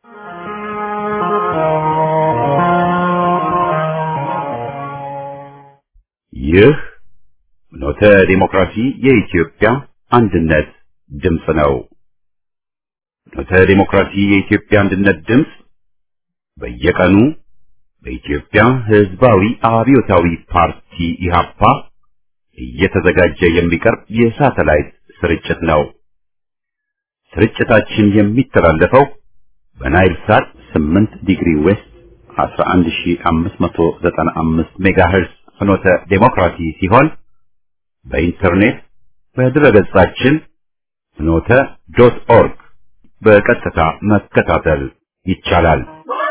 ይህ ኖተ ዲሞክራሲ የኢትዮጵያ አንድነት ድምፅ ነው። ኖተ ዲሞክራሲ የኢትዮጵያ አንድነት ድምፅ በየቀኑ በኢትዮጵያ ሕዝባዊ አብዮታዊ ፓርቲ ኢህአፓ እየተዘጋጀ የሚቀርብ የሳተላይት ስርጭት ነው። ስርጭታችን የሚተላለፈው በናይል ሳት 8 ዲግሪ ዌስት 11595 ሜጋሄርዝ ፍኖተ ዴሞክራሲ ሲሆን በኢንተርኔት በድረገጻችን ፍኖተ ዶት ኦርግ በቀጥታ መከታተል ይቻላል።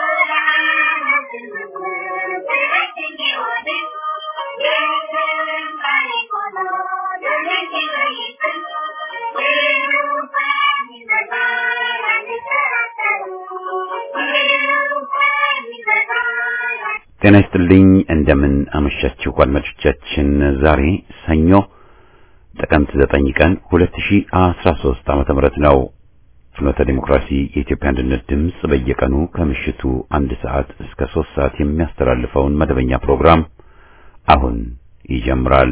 ጤና ይስጥልኝ። እንደምን አመሻችሁ አድማጮቻችን። ዛሬ ሰኞ ጥቅምት 9 ቀን 2013 ዓመተ ምህረት ነው። ፍኖተ ዲሞክራሲ የኢትዮጵያ አንድነት ድምፅ በየቀኑ ከምሽቱ አንድ ሰዓት እስከ ሶስት ሰዓት የሚያስተላልፈውን መደበኛ ፕሮግራም አሁን ይጀምራል።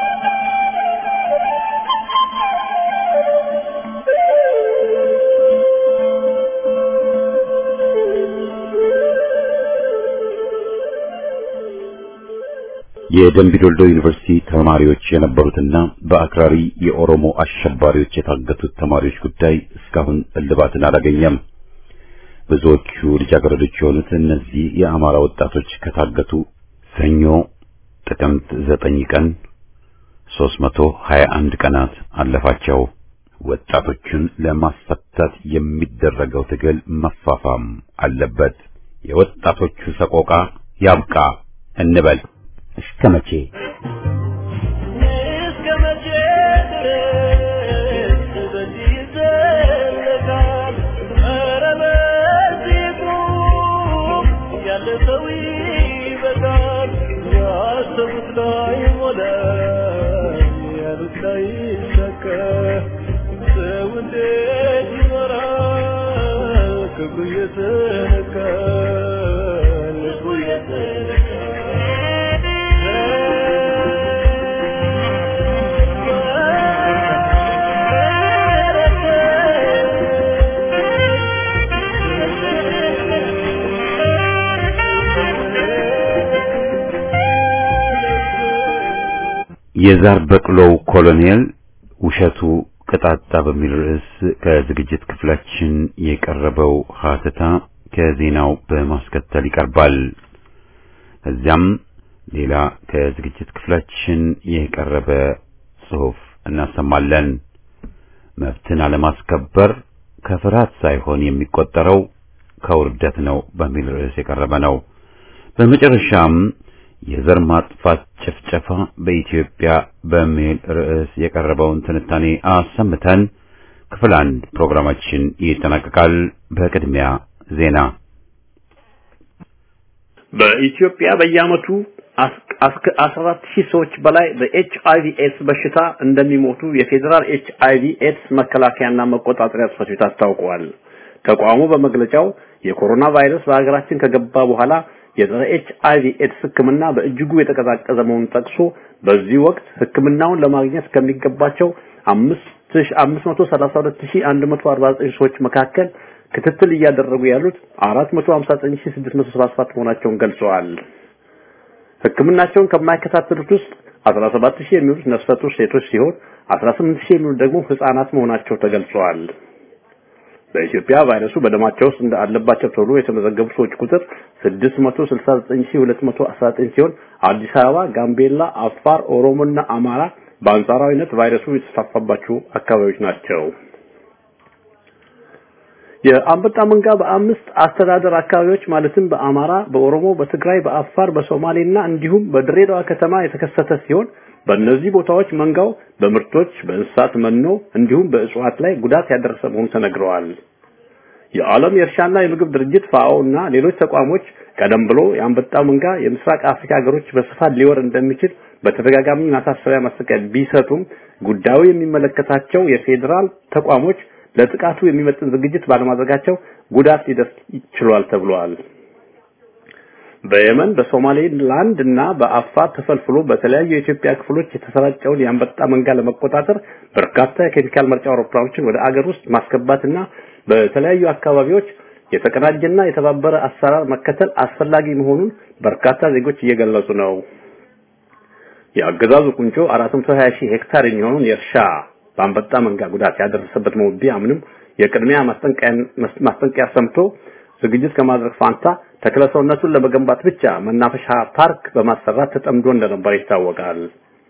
የደምቢዶልዶ ዩኒቨርሲቲ ተማሪዎች የነበሩትና በአክራሪ የኦሮሞ አሸባሪዎች የታገቱት ተማሪዎች ጉዳይ እስካሁን እልባትን አላገኘም። ብዙዎቹ ልጃገረዶች የሆኑት እነዚህ የአማራ ወጣቶች ከታገቱ ሰኞ ጥቅምት ዘጠኝ ቀን 321 ቀናት አለፋቸው። ወጣቶቹን ለማስፈታት የሚደረገው ትግል መፋፋም አለበት። የወጣቶቹ ሰቆቃ ያብቃ እንበል። እስከ መቼ እስከ መቼ ድረስ በዚህ ይዘለቃል? ኧረ በዚህ ቁም፣ ያለ ሰው ይበቃል። ያሰቡት ላይ ሞላ፣ ያሉት ላይ ይሳካ። ሰው እንዴት ይኖራል? ክብሩ እየተነካ ልቡ የዛር በቅሎው ኮሎኔል ውሸቱ ቅጣጣ በሚል ርዕስ ከዝግጅት ክፍላችን የቀረበው ሀተታ ከዜናው በማስከተል ይቀርባል። ከዚያም ሌላ ከዝግጅት ክፍላችን የቀረበ ጽሑፍ እናሰማለን። መብትን አለማስከበር ከፍርሃት ሳይሆን የሚቆጠረው ከውርደት ነው በሚል ርዕስ የቀረበ ነው። በመጨረሻም የዘር ማጥፋት ጭፍጨፋ በኢትዮጵያ በሚል ርዕስ የቀረበውን ትንታኔ አሰምተን ክፍል አንድ ፕሮግራማችን ይጠናቀቃል። በቅድሚያ ዜና። በኢትዮጵያ በየዓመቱ እስከ 14 ሺህ ሰዎች በላይ በኤች አይቪ ኤድስ በሽታ እንደሚሞቱ የፌዴራል ኤች አይቪ ኤድስ መከላከያና መቆጣጠሪያ ጽሕፈት ቤት አስታውቀዋል። ተቋሙ በመግለጫው የኮሮና ቫይረስ በሀገራችን ከገባ በኋላ የጸረ ኤች አይቪ ኤድስ ሕክምና በእጅጉ የተቀዛቀዘ መሆኑን ጠቅሶ በዚህ ወቅት ሕክምናውን ለማግኘት ከሚገባቸው 532149 ሰዎች መካከል ክትትል እያደረጉ ያሉት 459677 መሆናቸውን ገልጸዋል። ሕክምናቸውን ከማይከታተሉት ውስጥ 17000 የሚሆኑት ነፍሰ ጡር ሴቶች ሲሆን 18000 የሚሆኑት ደግሞ ህፃናት መሆናቸው ተገልጸዋል። በኢትዮጵያ ቫይረሱ በደማቸው ውስጥ እንዳለባቸው ተብሎ የተመዘገቡ ሰዎች ቁጥር 669219 ሲሆን አዲስ አበባ፣ ጋምቤላ፣ አፋር፣ ኦሮሞና አማራ በአንጻራዊነት ቫይረሱ የተስፋፋባቸው አካባቢዎች ናቸው። የአንበጣ መንጋ በአምስት አስተዳደር አካባቢዎች ማለትም በአማራ፣ በኦሮሞ፣ በትግራይ፣ በአፋር፣ በሶማሌና እንዲሁም በድሬዳዋ ከተማ የተከሰተ ሲሆን በእነዚህ ቦታዎች መንጋው በምርቶች በእንስሳት መኖ እንዲሁም በእጽዋት ላይ ጉዳት ያደረሰ መሆኑ ተነግረዋል። የዓለም የእርሻና የምግብ ድርጅት ፋኦ እና ሌሎች ተቋሞች ቀደም ብሎ የአንበጣ መንጋ የምስራቅ አፍሪካ ሀገሮች በስፋት ሊወር እንደሚችል በተደጋጋሚ ማሳሰቢያ ማስጠንቀቂያ ቢሰጡም ጉዳዩ የሚመለከታቸው የፌዴራል ተቋሞች ለጥቃቱ የሚመጥን ዝግጅት ባለማድረጋቸው ጉዳት ሊደርስ ይችሏል ተብሏል። በየመን በሶማሌላንድ እና በአፋር ተፈልፍሎ በተለያዩ የኢትዮጵያ ክፍሎች የተሰራጨውን የአንበጣ መንጋ ለመቆጣጠር በርካታ የኬሚካል መርጫ አውሮፕላኖችን ወደ አገር ውስጥ ማስገባትና በተለያዩ አካባቢዎች የተቀናጀና የተባበረ አሰራር መከተል አስፈላጊ መሆኑን በርካታ ዜጎች እየገለጹ ነው። የአገዛዙ ቁንጮ 420 ሺህ ሄክታር የሚሆነውን የእርሻ በአንበጣ መንጋ ጉዳት ያደረሰበት ነው ቢያምንም የቅድሚያ ማስጠንቀቂያ ሰምቶ ዝግጅት ከማድረግ ፋንታ ተክለሰውነቱን ለመገንባት ብቻ መናፈሻ ፓርክ በማሰራት ተጠምዶ እንደነበር ይታወቃል።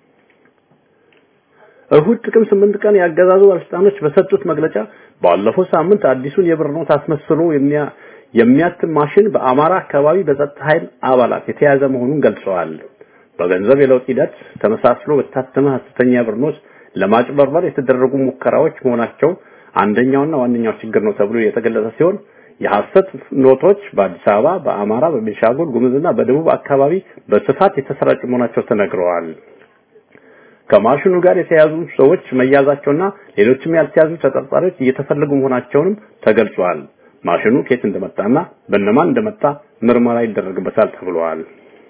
እሁድ ጥቅም ስምንት ቀን ያገዛዙ ባለስልጣኖች በሰጡት መግለጫ ባለፈው ሳምንት አዲሱን የብር ኖት አስመስሎ የሚያትም ማሽን በአማራ አካባቢ በጸጥታ ኃይል አባላት የተያዘ መሆኑን ገልጸዋል። በገንዘብ የለውጥ ሂደት ተመሳስሎ በታተመ ሐሰተኛ ብር ኖት ለማጭበርበር የተደረጉ ሙከራዎች መሆናቸው አንደኛውና ዋነኛው ችግር ነው ተብሎ የተገለጸ ሲሆን የሐሰት ኖቶች በአዲስ አበባ፣ በአማራ፣ በቤንሻንጉል ጉሙዝና በደቡብ አካባቢ በስፋት የተሰራጩ መሆናቸው ተነግረዋል። ከማሽኑ ጋር የተያዙ ሰዎች መያዛቸውና ሌሎችም ያልተያዙ ተጠርጣሪዎች እየተፈለጉ መሆናቸውንም ተገልጿል። ማሽኑ ከየት እንደመጣና በእነማን እንደመጣ ምርመራ ይደረግበታል ተብሏል።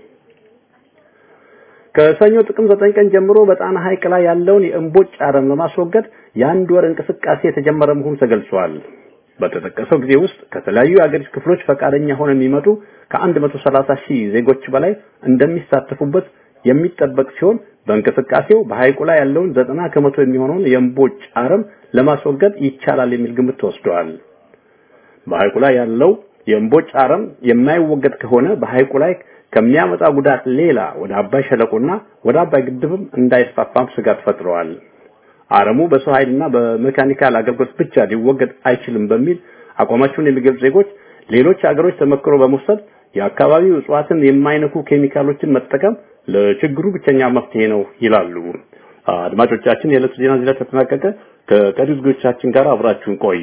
ከሰኞ ጥቅም ዘጠኝ ቀን ጀምሮ በጣና ሐይቅ ላይ ያለውን የእምቦጭ አረም ለማስወገድ የአንድ ወር እንቅስቃሴ የተጀመረ መሆኑ ተገልጿል። በተጠቀሰው ጊዜ ውስጥ ከተለያዩ የአገሪቱ ክፍሎች ፈቃደኛ ሆነው የሚመጡ ከ130 ሺህ ዜጎች በላይ እንደሚሳተፉበት የሚጠበቅ ሲሆን በእንቅስቃሴው በሐይቁ ላይ ያለውን ዘጠና ከመቶ የሚሆነውን የእምቦጭ አረም ለማስወገድ ይቻላል የሚል ግምት ተወስዷል። በሐይቁ ላይ ያለው የእምቦጭ አረም የማይወገድ ከሆነ በሐይቁ ላይ ከሚያመጣ ጉዳት ሌላ ወደ አባይ ሸለቆና ወደ አባይ ግድብም እንዳይስፋፋም ስጋት ፈጥረዋል። አረሙ በሰው ኃይልና በሜካኒካል አገልግሎት ብቻ ሊወገድ አይችልም በሚል አቋማቸውን የሚገልጹ ዜጎች ሌሎች ሀገሮች ተመክሮ በመውሰድ የአካባቢው እጽዋትን የማይነኩ ኬሚካሎችን መጠቀም ለችግሩ ብቸኛ መፍትሄ ነው ይላሉ። አድማጮቻችን፣ የዕለቱ ዜና እዚህ ላይ ተጠናቀቀ። ከቀሪ ዝግጅቶቻችን ጋር አብራችሁን ቆዩ።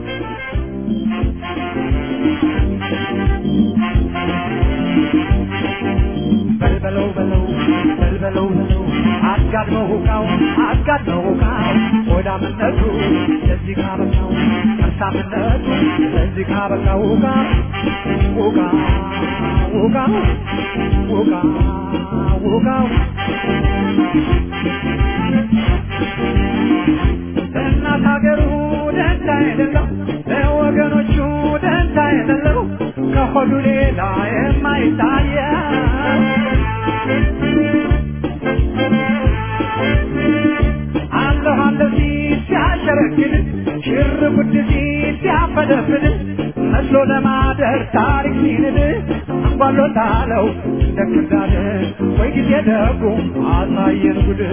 በልበለው በለው በልበለው በለው አጋድመው ሁቃው አጋድመው ሁቃው ሆዳምነቱ ለዚህ ካበቃው ከርሳምነቱ ለዚህ ካበቃው ሁቃ ሁቃ ሁቃ ሁቃ ሁቃው ለእናት ሀገሩ ደንታ የሌለው ለወገኖቹ ደንታ የሌለው ከሆዱ ሌላ የማይታየው አለሁ አለሁ ሲል ሲያሸረግድ ሽር ጉድ ሲል ሲያፈደፍድ መስሎ ለማደር ታሪክ ሲንድ አንጓሎታለው እንደ ክርዳድ ወይ ጊዜ ደጉ አሳየን ጉድ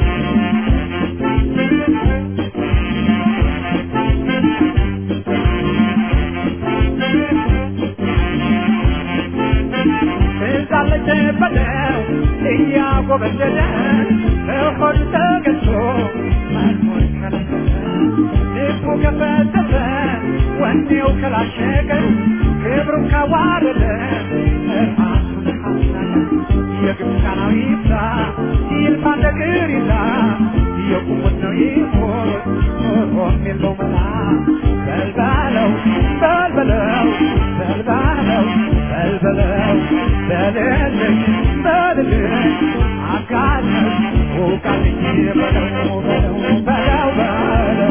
ትዛለች በለው እያጎበደደ በሆድ ተገዝቶ መኖር ከለከለ ልቡ ከፈተፈ ወኔው ከላሸቀ ክብሩን ካዋረደ ራሱን ካሳለ የግብፃናዊ ይብዛ ይልፋ እንደ ቅሪዛ የቁሙት ነው ይሞት ኖሮም የለው መላ በልባለው በልበለው በልባለው በልበለው በልልኝ በልልኝ አጋለኝ ውቃልኝ በለው በለው በለው በለው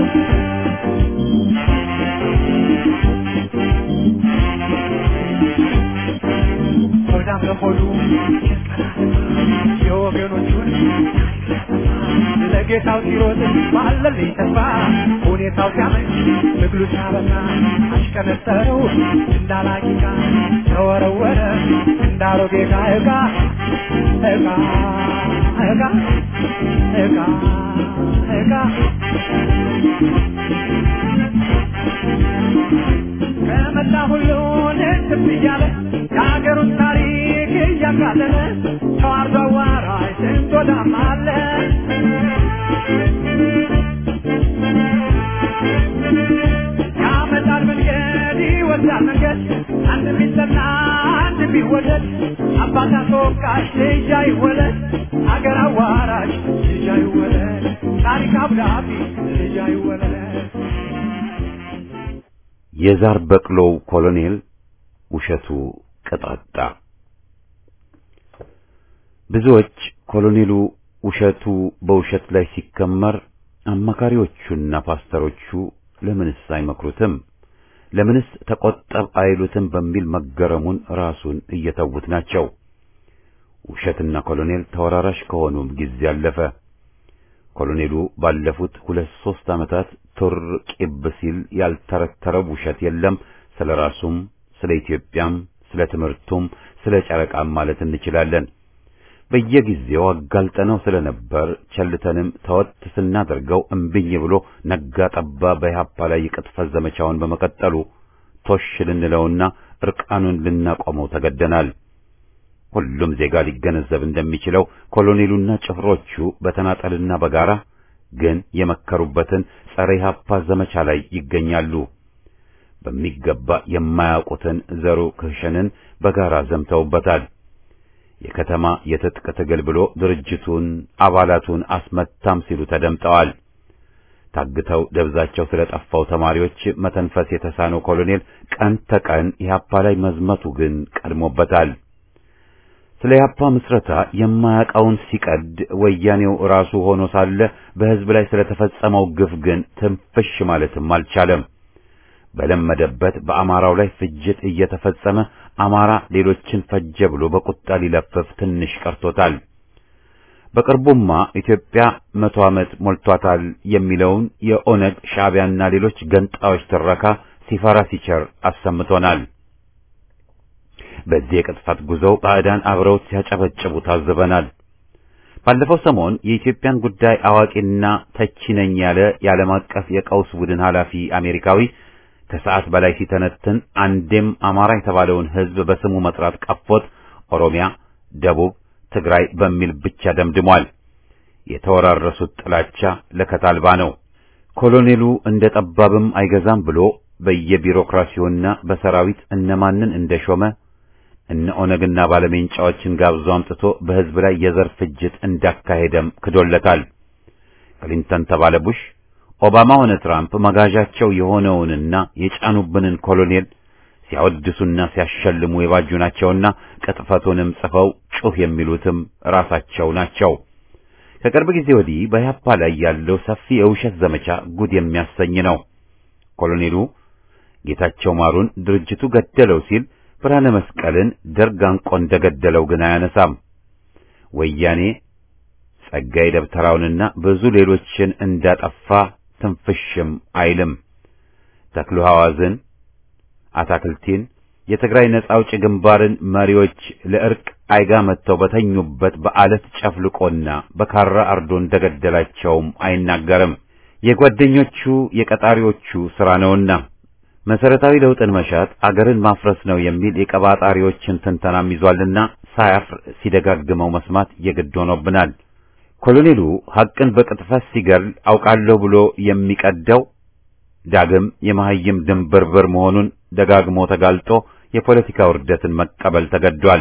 ሆዳም ለሆዱ የወገኖቹን ለጌታው ሲሮጥ ባለልኝ ተስፋ ሁኔታው ሲያመች ትግሉ ሲያበቃ አሽቀነጠረው እንዳላቂቃ ተወረወረ እንዳሮጌ ዕቃ ዕቃ ዕቃ ዕቃ ዕቃ ዕቃ ከመላ ሁሉን እንትም እያለ የሀገሩን ታሪክ እያቃለለ ተዋርዶ አዋራጅ ስንት ወዳም አለ ያመጣል መንገድ ይወስዳል መንገድ አንድ ቢጠና አንድ ቢወደድ አባት አስወቃሽ ልጅ አይወለድ አገር አዋራጅ ልጅ አይወለድ ታሪክ አብዳቢ ልጅ አይወለድ የዛር በቅሎው ኮሎኔል ውሸቱ ቅጣጣ። ብዙዎች ኮሎኔሉ ውሸቱ በውሸት ላይ ሲከመር አማካሪዎቹና ፓስተሮቹ ለምንስ አይመክሩትም? ለምንስ ተቆጠብ አይሉትም? በሚል መገረሙን ራሱን እየተዉት ናቸው። ውሸትና ኮሎኔል ተወራራሽ ከሆኑም ጊዜ አለፈ። ኮሎኔሉ ባለፉት ሁለት ሦስት ዓመታት ቱር ቂብ ሲል ያልተረተረው ውሸት የለም። ስለ ራሱም፣ ስለ ኢትዮጵያም፣ ስለ ትምህርቱም፣ ስለ ጨረቃም ማለት እንችላለን። በየጊዜው አጋልጠነው ስለነበር ቸልተንም ተወት ስናደርገው እምብኝ ብሎ ነጋ ጠባ በኢህአፓ ላይ የቅጥፈት ዘመቻውን በመቀጠሉ ቶሽ ልንለውና እርቃኑን ልናቆመው ተገደናል። ሁሉም ዜጋ ሊገነዘብ እንደሚችለው ኮሎኔሉና ጭፍሮቹ በተናጠልና በጋራ ግን የመከሩበትን ጸረ ኢህአፓ ዘመቻ ላይ ይገኛሉ። በሚገባ የማያውቁትን ዘሩ ክህሸንን በጋራ ዘምተውበታል። የከተማ የትጥቅ ትግል ብሎ ድርጅቱን አባላቱን አስመታም ሲሉ ተደምጠዋል። ታግተው ደብዛቸው ስለጠፋው ተማሪዎች መተንፈስ የተሳነው ኮሎኔል ቀን ተቀን ኢህአፓ ላይ መዝመቱ ግን ቀድሞበታል። ስለ ኢህአፓ ምስረታ የማያውቀውን ሲቀድ ወያኔው ራሱ ሆኖ ሳለ በሕዝብ ላይ ስለተፈጸመው ግፍ ግን ትንፍሽ ማለትም አልቻለም። በለመደበት በአማራው ላይ ፍጅት እየተፈጸመ አማራ ሌሎችን ፈጀ ብሎ በቁጣ ሊለፍፍ ትንሽ ቀርቶታል። በቅርቡማ ኢትዮጵያ መቶ ዓመት ሞልቷታል የሚለውን የኦነግ ሻዕቢያና ሌሎች ገንጣዮች ትረካ ሲፈራ ሲቸር አሰምቶናል። በዚህ የቅጥፈት ጉዞው ባዕዳን አብረውት ሲያጨበጭቡ ታዝበናል። ባለፈው ሰሞን የኢትዮጵያን ጉዳይ አዋቂና ተቺ ነኝ ያለ የዓለም አቀፍ የቀውስ ቡድን ኃላፊ አሜሪካዊ ከሰዓት በላይ ሲተነትን አንዴም አማራ የተባለውን ሕዝብ በስሙ መጥራት ቀፎት ኦሮሚያ፣ ደቡብ፣ ትግራይ በሚል ብቻ ደምድሟል። የተወራረሱት ጥላቻ ለከት አልባ ነው። ኮሎኔሉ እንደ ጠባብም አይገዛም ብሎ በየቢሮክራሲውና በሰራዊት እነማንን እንደሾመ እነ ኦነግና ባለሜንጫዎችን ጋብዞ አምጥቶ በሕዝብ ላይ የዘር ፍጅት እንዳካሄደም ክዶለታል። ክሊንተን ተባለ ቡሽ ኦባማ ሆነ ትራምፕ መጋዣቸው የሆነውንና የጫኑብንን ኮሎኔል ሲያወድሱና ሲያሸልሙ የባጁ ናቸውና ቅጥፈቱንም ጽፈው ጩህ የሚሉትም ራሳቸው ናቸው። ከቅርብ ጊዜ ወዲህ በኢህአፓ ላይ ያለው ሰፊ የውሸት ዘመቻ ጉድ የሚያሰኝ ነው። ኮሎኔሉ ጌታቸው ማሩን ድርጅቱ ገደለው ሲል ብርሃነ መስቀልን ደርግ አንቆ እንደገደለው ግን አያነሳም። ወያኔ ጸጋዬ ደብተራውንና ብዙ ሌሎችን እንዳጠፋ ትንፍሽም አይልም። ተክሉ ሐዋዝን፣ አታክልቲን፣ የትግራይ ነጻ አውጪ ግንባርን መሪዎች ለእርቅ አይጋ መጥተው በተኙበት በአለት ጨፍልቆና በካራ አርዶ እንደገደላቸውም አይናገርም። የጓደኞቹ የቀጣሪዎቹ ሥራ ነውና መሰረታዊ ለውጥን መሻት አገርን ማፍረስ ነው የሚል የቀባጣሪዎችን ትንተናም ይዟልና ሳያፍር ሲደጋግመው መስማት የግድ ሆኖብናል። ኮሎኔሉ ሐቅን በቅጥፈት ሲገል አውቃለሁ ብሎ የሚቀደው ዳግም የመሐይም ድንብርብር መሆኑን ደጋግሞ ተጋልጦ የፖለቲካ ውርደትን መቀበል ተገዷል።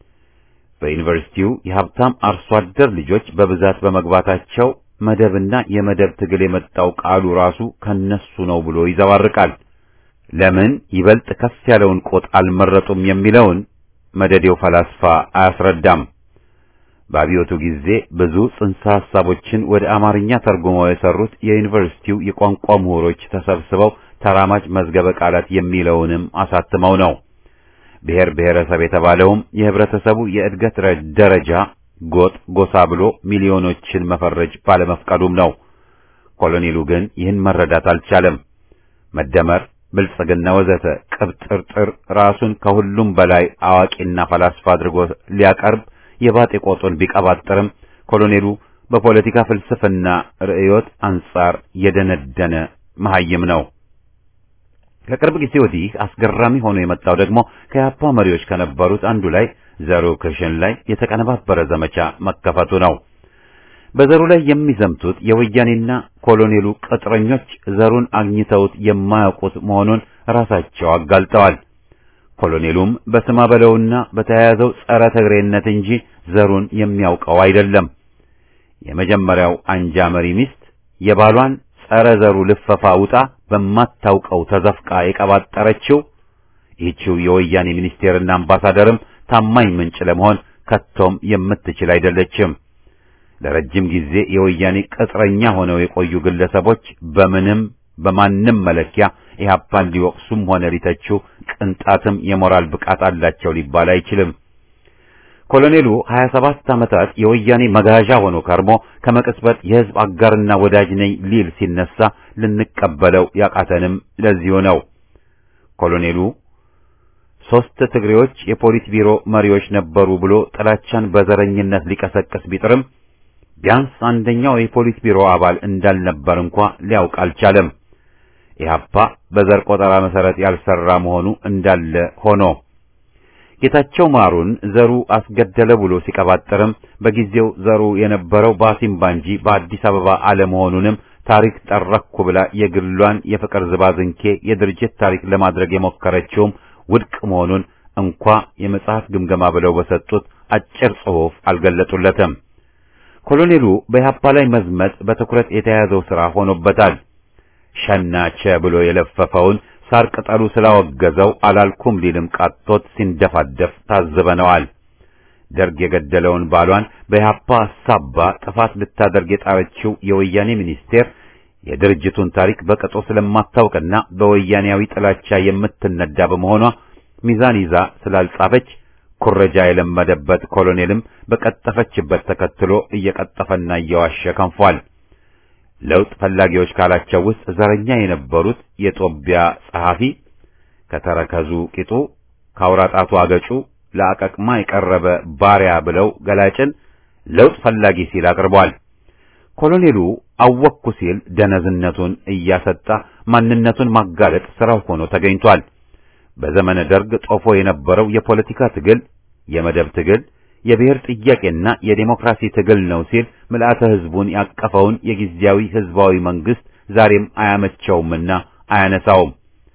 በዩኒቨርሲቲው የሀብታም አርሶ አደር ልጆች በብዛት በመግባታቸው መደብና የመደብ ትግል የመጣው ቃሉ ራሱ ከነሱ ነው ብሎ ይዘባርቃል። ለምን ይበልጥ ከፍ ያለውን ቆጥ አልመረጡም የሚለውን መደዴው ፈላስፋ አያስረዳም። በአብዮቱ ጊዜ ብዙ ጽንሰ ሐሳቦችን ወደ አማርኛ ተርጉመው የሰሩት የዩኒቨርሲቲው የቋንቋ ምሁሮች ተሰብስበው ተራማጅ መዝገበ ቃላት የሚለውንም አሳትመው ነው። ብሔር ብሔረሰብ የተባለውም የህብረተሰቡ የእድገት ደረጃ ጎጥ፣ ጎሳ ብሎ ሚሊዮኖችን መፈረጅ ባለመፍቀዱም ነው። ኮሎኔሉ ግን ይህን መረዳት አልቻለም። መደመር፣ ብልጽግና ወዘተ ቅብጥርጥር ራሱን ከሁሉም በላይ አዋቂና ፈላስፋ አድርጎ ሊያቀርብ የባጤ ቆጡን ቢቀባጥርም ኮሎኔሉ በፖለቲካ ፍልስፍና ርዕዮት አንጻር የደነደነ መሐይም ነው። ከቅርብ ጊዜ ወዲህ አስገራሚ ሆኖ የመጣው ደግሞ ከያፓ መሪዎች ከነበሩት አንዱ ላይ ዘሩ ክሽን ላይ የተቀነባበረ ዘመቻ መከፈቱ ነው። በዘሩ ላይ የሚዘምቱት የወያኔና ኮሎኔሉ ቅጥረኞች ዘሩን አግኝተውት የማያውቁት መሆኑን ራሳቸው አጋልጠዋል። ኮሎኔሉም በስማ በለውና በተያያዘው ጸረ ትግሬነት እንጂ ዘሩን የሚያውቀው አይደለም። የመጀመሪያው አንጃ መሪ ሚስት የባሏን ጸረ ዘሩ ልፈፋ ውጣ በማታውቀው ተዘፍቃ የቀባጠረችው ይህችው የወያኔ ሚኒስቴርና አምባሳደርም ታማኝ ምንጭ ለመሆን ከቶም የምትችል አይደለችም። ለረጅም ጊዜ የወያኔ ቅጥረኛ ሆነው የቆዩ ግለሰቦች በምንም በማንም መለኪያ ኢህአፓን ሊወቅሱም ሆነ ሊተቹ ቅንጣትም የሞራል ብቃት አላቸው ሊባል አይችልም። ኮሎኔሉ 27 ዓመታት የወያኔ መጋዣ ሆኖ ከርሞ ከመቅጽበት የህዝብ አጋርና ወዳጅ ነኝ ሊል ሲነሳ ልንቀበለው ያቃተንም ለዚሁ ነው። ኮሎኔሉ ሶስት ትግሬዎች የፖሊት ቢሮ መሪዎች ነበሩ ብሎ ጥላቻን በዘረኝነት ሊቀሰቅስ ቢጥርም ቢያንስ አንደኛው የፖሊት ቢሮ አባል እንዳልነበር እንኳ ሊያውቅ አልቻለም። ኢህአፓ በዘር ቆጠራ መሰረት ያልሰራ መሆኑ እንዳለ ሆኖ ጌታቸው ማሩን ዘሩ አስገደለ ብሎ ሲቀባጥርም በጊዜው ዘሩ የነበረው በአሲምባ እንጂ በአዲስ አበባ አለመሆኑንም ታሪክ ጠረኩ ብላ የግሏን የፍቅር ዝባዝንኬ የድርጅት ታሪክ ለማድረግ የሞከረችውም ውድቅ መሆኑን እንኳ የመጽሐፍ ግምገማ ብለው በሰጡት አጭር ጽሑፍ አልገለጡለትም። ኮሎኔሉ በኢህአፓ ላይ መዝመት በትኩረት የተያዘው ሥራ ሆኖበታል። ሸናቸ ብሎ የለፈፈውን ሳር ቅጠሉ ስላወገዘው አላልኩም ሊልም ቃጦት ሲንደፋደፍ ታዝበነዋል። ደርግ የገደለውን ባሏን በኢህአፓ ሳባ ጥፋት ልታደርግ የጣረችው የወያኔ ሚኒስቴር የድርጅቱን ታሪክ በቅጡ ስለማታውቅና በወያኔያዊ ጥላቻ የምትነዳ በመሆኗ ሚዛን ይዛ ስላልጻፈች ኩረጃ የለመደበት ኮሎኔልም በቀጠፈችበት ተከትሎ እየቀጠፈና እየዋሸ ከንፏል። ለውጥ ፈላጊዎች ካላቸው ውስጥ ዘረኛ የነበሩት የጦቢያ ጸሐፊ ከተረከዙ ቂጡ ካውራጣቱ አገጩ ለአቀቅማ የቀረበ ባሪያ ብለው ገላጭን ለውጥ ፈላጊ ሲል አቅርቧል። ኮሎኔሉ አወቅኩ ሲል ደነዝነቱን እያሰጣ ማንነቱን ማጋለጥ ስራው ሆኖ ተገኝቷል። በዘመነ ደርግ ጦፎ የነበረው የፖለቲካ ትግል የመደብ ትግል የብሔር ጥያቄና የዴሞክራሲ ትግል ነው ሲል ምልአተ ሕዝቡን ያቀፈውን የጊዜያዊ ሕዝባዊ መንግስት ዛሬም አያመቸውምና አያነሳውም።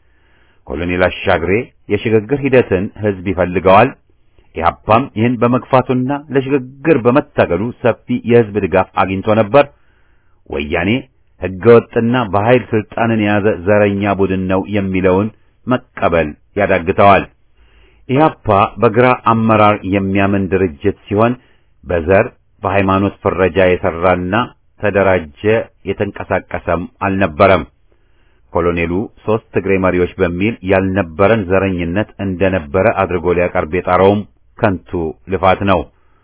ኮሎኔል አሻግሬ የሽግግር ሂደትን ሕዝብ ይፈልገዋል። ኢህአፓም ይህን በመግፋቱና ለሽግግር በመታገሉ ሰፊ የሕዝብ ድጋፍ አግኝቶ ነበር። ወያኔ ሕገወጥና በኃይል ስልጣንን የያዘ ዘረኛ ቡድን ነው የሚለውን መቀበል ያዳግተዋል። ኢህአፓ በግራ አመራር የሚያምን ድርጅት ሲሆን በዘር በሃይማኖት ፍረጃ የሰራና ተደራጀ የተንቀሳቀሰም አልነበረም። ኮሎኔሉ ሶስት ትግሬ መሪዎች በሚል ያልነበረን ዘረኝነት እንደነበረ አድርጎ ሊያቀርብ የጣረውም ከንቱ ልፋት ነው።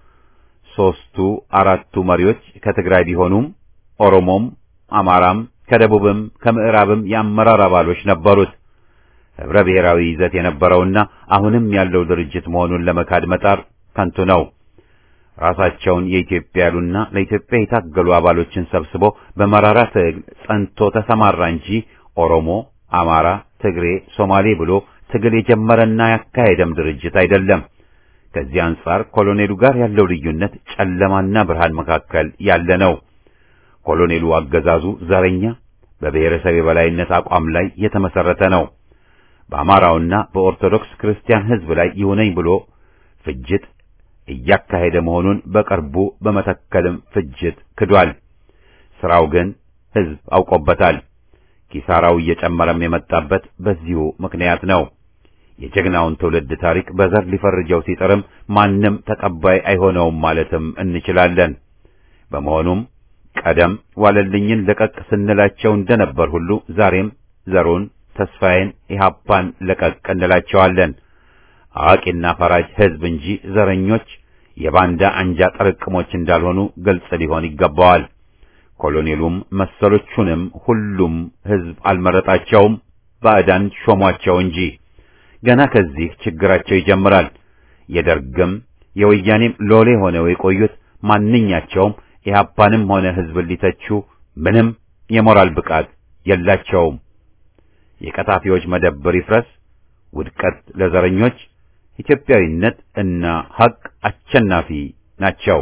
ሶስቱ አራቱ መሪዎች ከትግራይ ቢሆኑም ኦሮሞም፣ አማራም ከደቡብም ከምዕራብም የአመራር አባሎች ነበሩት። ህብረ ብሔራዊ ይዘት የነበረውና አሁንም ያለው ድርጅት መሆኑን ለመካድ መጣር ከንቱ ነው። ራሳቸውን የኢትዮጵያ ያሉና ለኢትዮጵያ የታገሉ አባሎችን ሰብስቦ በመራራ ትግል ጸንቶ ተሰማራ እንጂ ኦሮሞ፣ አማራ፣ ትግሬ፣ ሶማሌ ብሎ ትግል የጀመረና ያካሄደም ድርጅት አይደለም። ከዚህ አንጻር ኮሎኔሉ ጋር ያለው ልዩነት ጨለማና ብርሃን መካከል ያለ ነው። ኮሎኔሉ አገዛዙ ዘረኛ፣ በብሔረሰብ የበላይነት አቋም ላይ የተመሰረተ ነው። በአማራውና በኦርቶዶክስ ክርስቲያን ሕዝብ ላይ ይሁነኝ ብሎ ፍጅት እያካሄደ መሆኑን በቅርቡ በመተከልም ፍጅት ክዷል። ስራው ግን ሕዝብ አውቆበታል። ኪሳራው እየጨመረም የመጣበት በዚሁ ምክንያት ነው። የጀግናውን ትውልድ ታሪክ በዘር ሊፈርጀው ሲጥርም ማንም ተቀባይ አይሆነውም ማለትም እንችላለን። በመሆኑም ቀደም ዋለልኝን ለቀቅ ስንላቸው እንደነበር ሁሉ ዛሬም ዘሩን ተስፋዬን ኢህአፓን ለቀቅ እንላቸዋለን። አዋቂና ፈራጅ ሕዝብ እንጂ ዘረኞች የባንዳ አንጃ ጥርቅሞች እንዳልሆኑ ግልጽ ሊሆን ይገባዋል። ኮሎኔሉም መሰሎቹንም ሁሉም ሕዝብ አልመረጣቸውም፣ ባዕዳን ሾሟቸው እንጂ። ገና ከዚህ ችግራቸው ይጀምራል። የደርግም የወያኔም ሎሌ ሆነው የቆዩት ማንኛቸውም ኢህአፓንም ሆነ ሕዝብን ሊተቹ ምንም የሞራል ብቃት የላቸውም። የቀጣፊዎች መደብር ይፍረስ፣ ውድቀት ለዘረኞች፣ ኢትዮጵያዊነት እና ሐቅ አሸናፊ ናቸው።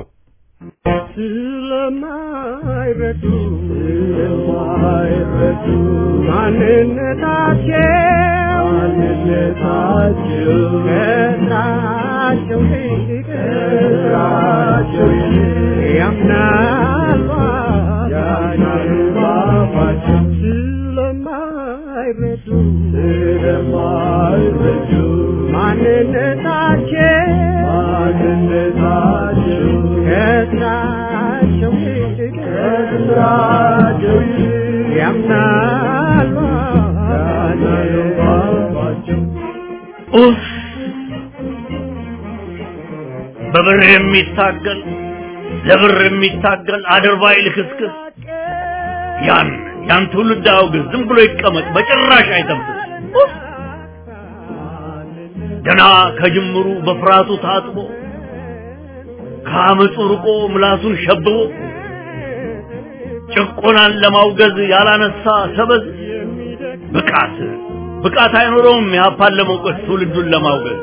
ስለማይረዱ ስለማይረዱ ማንነታቸው ማንነታቸው ከስራቸው ይልቅ ከስራቸው ይልቅ ያምናሉ ያምናሉ አባቸው ስለማይረዱ ስለማይረዱ ማንነታቸው ማንነታቸው ከስራቸው ይልቅ ከስራቸው ይልቅ ያምናሉ ያናሉባቸው ኡፍ! በብር የሚታገል ለብር የሚታገል አድርባይ ልክስክስ ያን ያን ትውልድ አውግዝ፣ ዝም ብሎ ይቀመጥ፣ በጭራሽ አይተንፍስ። ኡፍ! ገና ከጅምሩ በፍርሃቱ ታጥቦ ከአመፁ ርቆ ምላሱን ሸብቦ ጭቆናን ለማውገዝ ያላነሳ ሰበዝ ብቃት ብቃት አይኖረውም የሀፓን ለመውቀስ ትውልዱን ለማውገዝ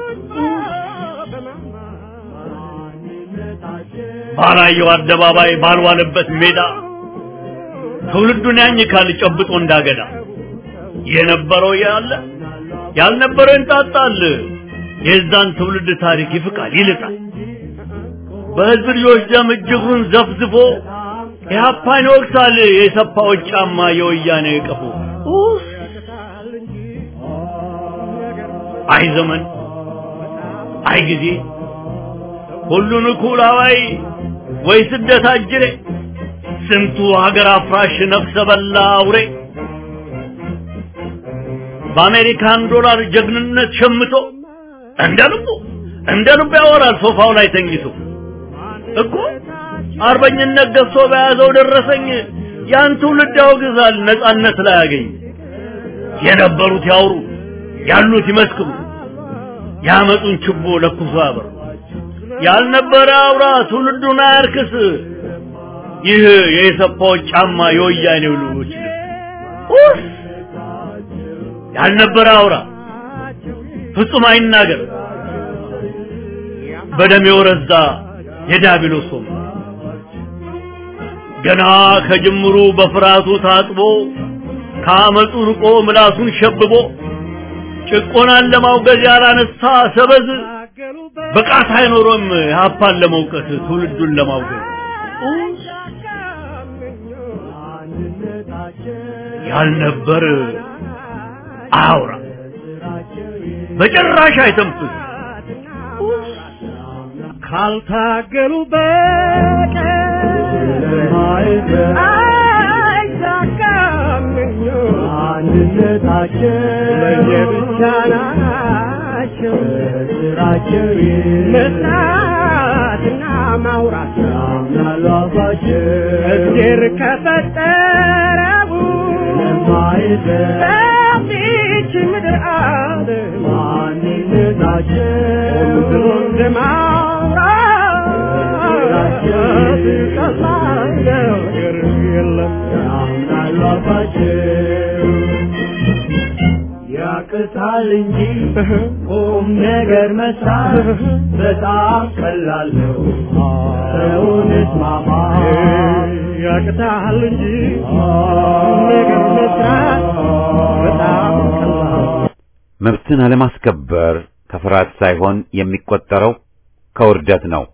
ባላየው አደባባይ ባልዋለበት ሜዳ ትውልዱን ያኝካል ጨብጦ እንዳገዳ የነበረው ያለ ያልነበረው እንጣጣል የዛን ትውልድ ታሪክ ይፍቃል ይልጣል በህዝብ ልጆች ደም እጅጉን ዘፍዝፎ ኢህአፓን ይወቅሳል የሰፋዎች ጫማ የወያኔ ቀፎ ኡፍ! አይ ዘመን አይ ጊዜ ሁሉን እኩል አዋይ ወይ ስደት አጅሬ ስንቱ ሀገር አፍራሽ ነፍሰ በላ አውሬ በአሜሪካን ዶላር ጀግንነት ሸምቶ እንደ ልቡ እንደ ልቡ ያወራል ሶፋው ላይ ተኝቶ እኮ አርበኝነት ገዝቶ በያዘው ደረሰኝ ያን ትውልድ ያወግዛል ነጻነት ላይ ያገኝ የነበሩት ያውሩ ያሉት ይመስክሩ ያመጡን ችቦ ለኩሶ ያበሩ ያልነበረ አውራ ትውልዱን አያርክስ ይህ የኢሰፓዎች ጫማ የወያኔው ልጆች ኡፍ! ያልነበረ አውራ ፍጹም አይናገር በደም የወረዛ የዲያብሎስ ወንበር ገና ከጅምሩ በፍርሃቱ ታጥቦ ከአመፁ ርቆ ምላሱን ሸብቦ ጭቆናን ለማውገዝ ያላነሳ ሰበዝ ብቃት አይኖሮም ሀፓን ለመውቀስ ትውልዱን ለማውገዝ ያልነበር አያውራ በጭራሽ አይተንፍስ ካልታገሉ በቀር አይሳካም አንድነታቸው ለየብቻ ናቸው ስራቸው መስራትና ማውራት ያምናሉ አባቸው እግዜር ከፈጠረው በዚች ምድር ዓለም ማንነታቸው ብሎ እንደማውራት ቀላል ነገር የለም ያምናሉ አባቸው ያቅታል እንጂ ቁም ነገር መስራት በጣም ቀላል ነው። ሰውን እስማማ ያቅታል እንጂ ነገር መስራት በጣም ቀላል መብትን አለማስከበር ከፍርሃት ሳይሆን የሚቆጠረው ከውርደት ነው።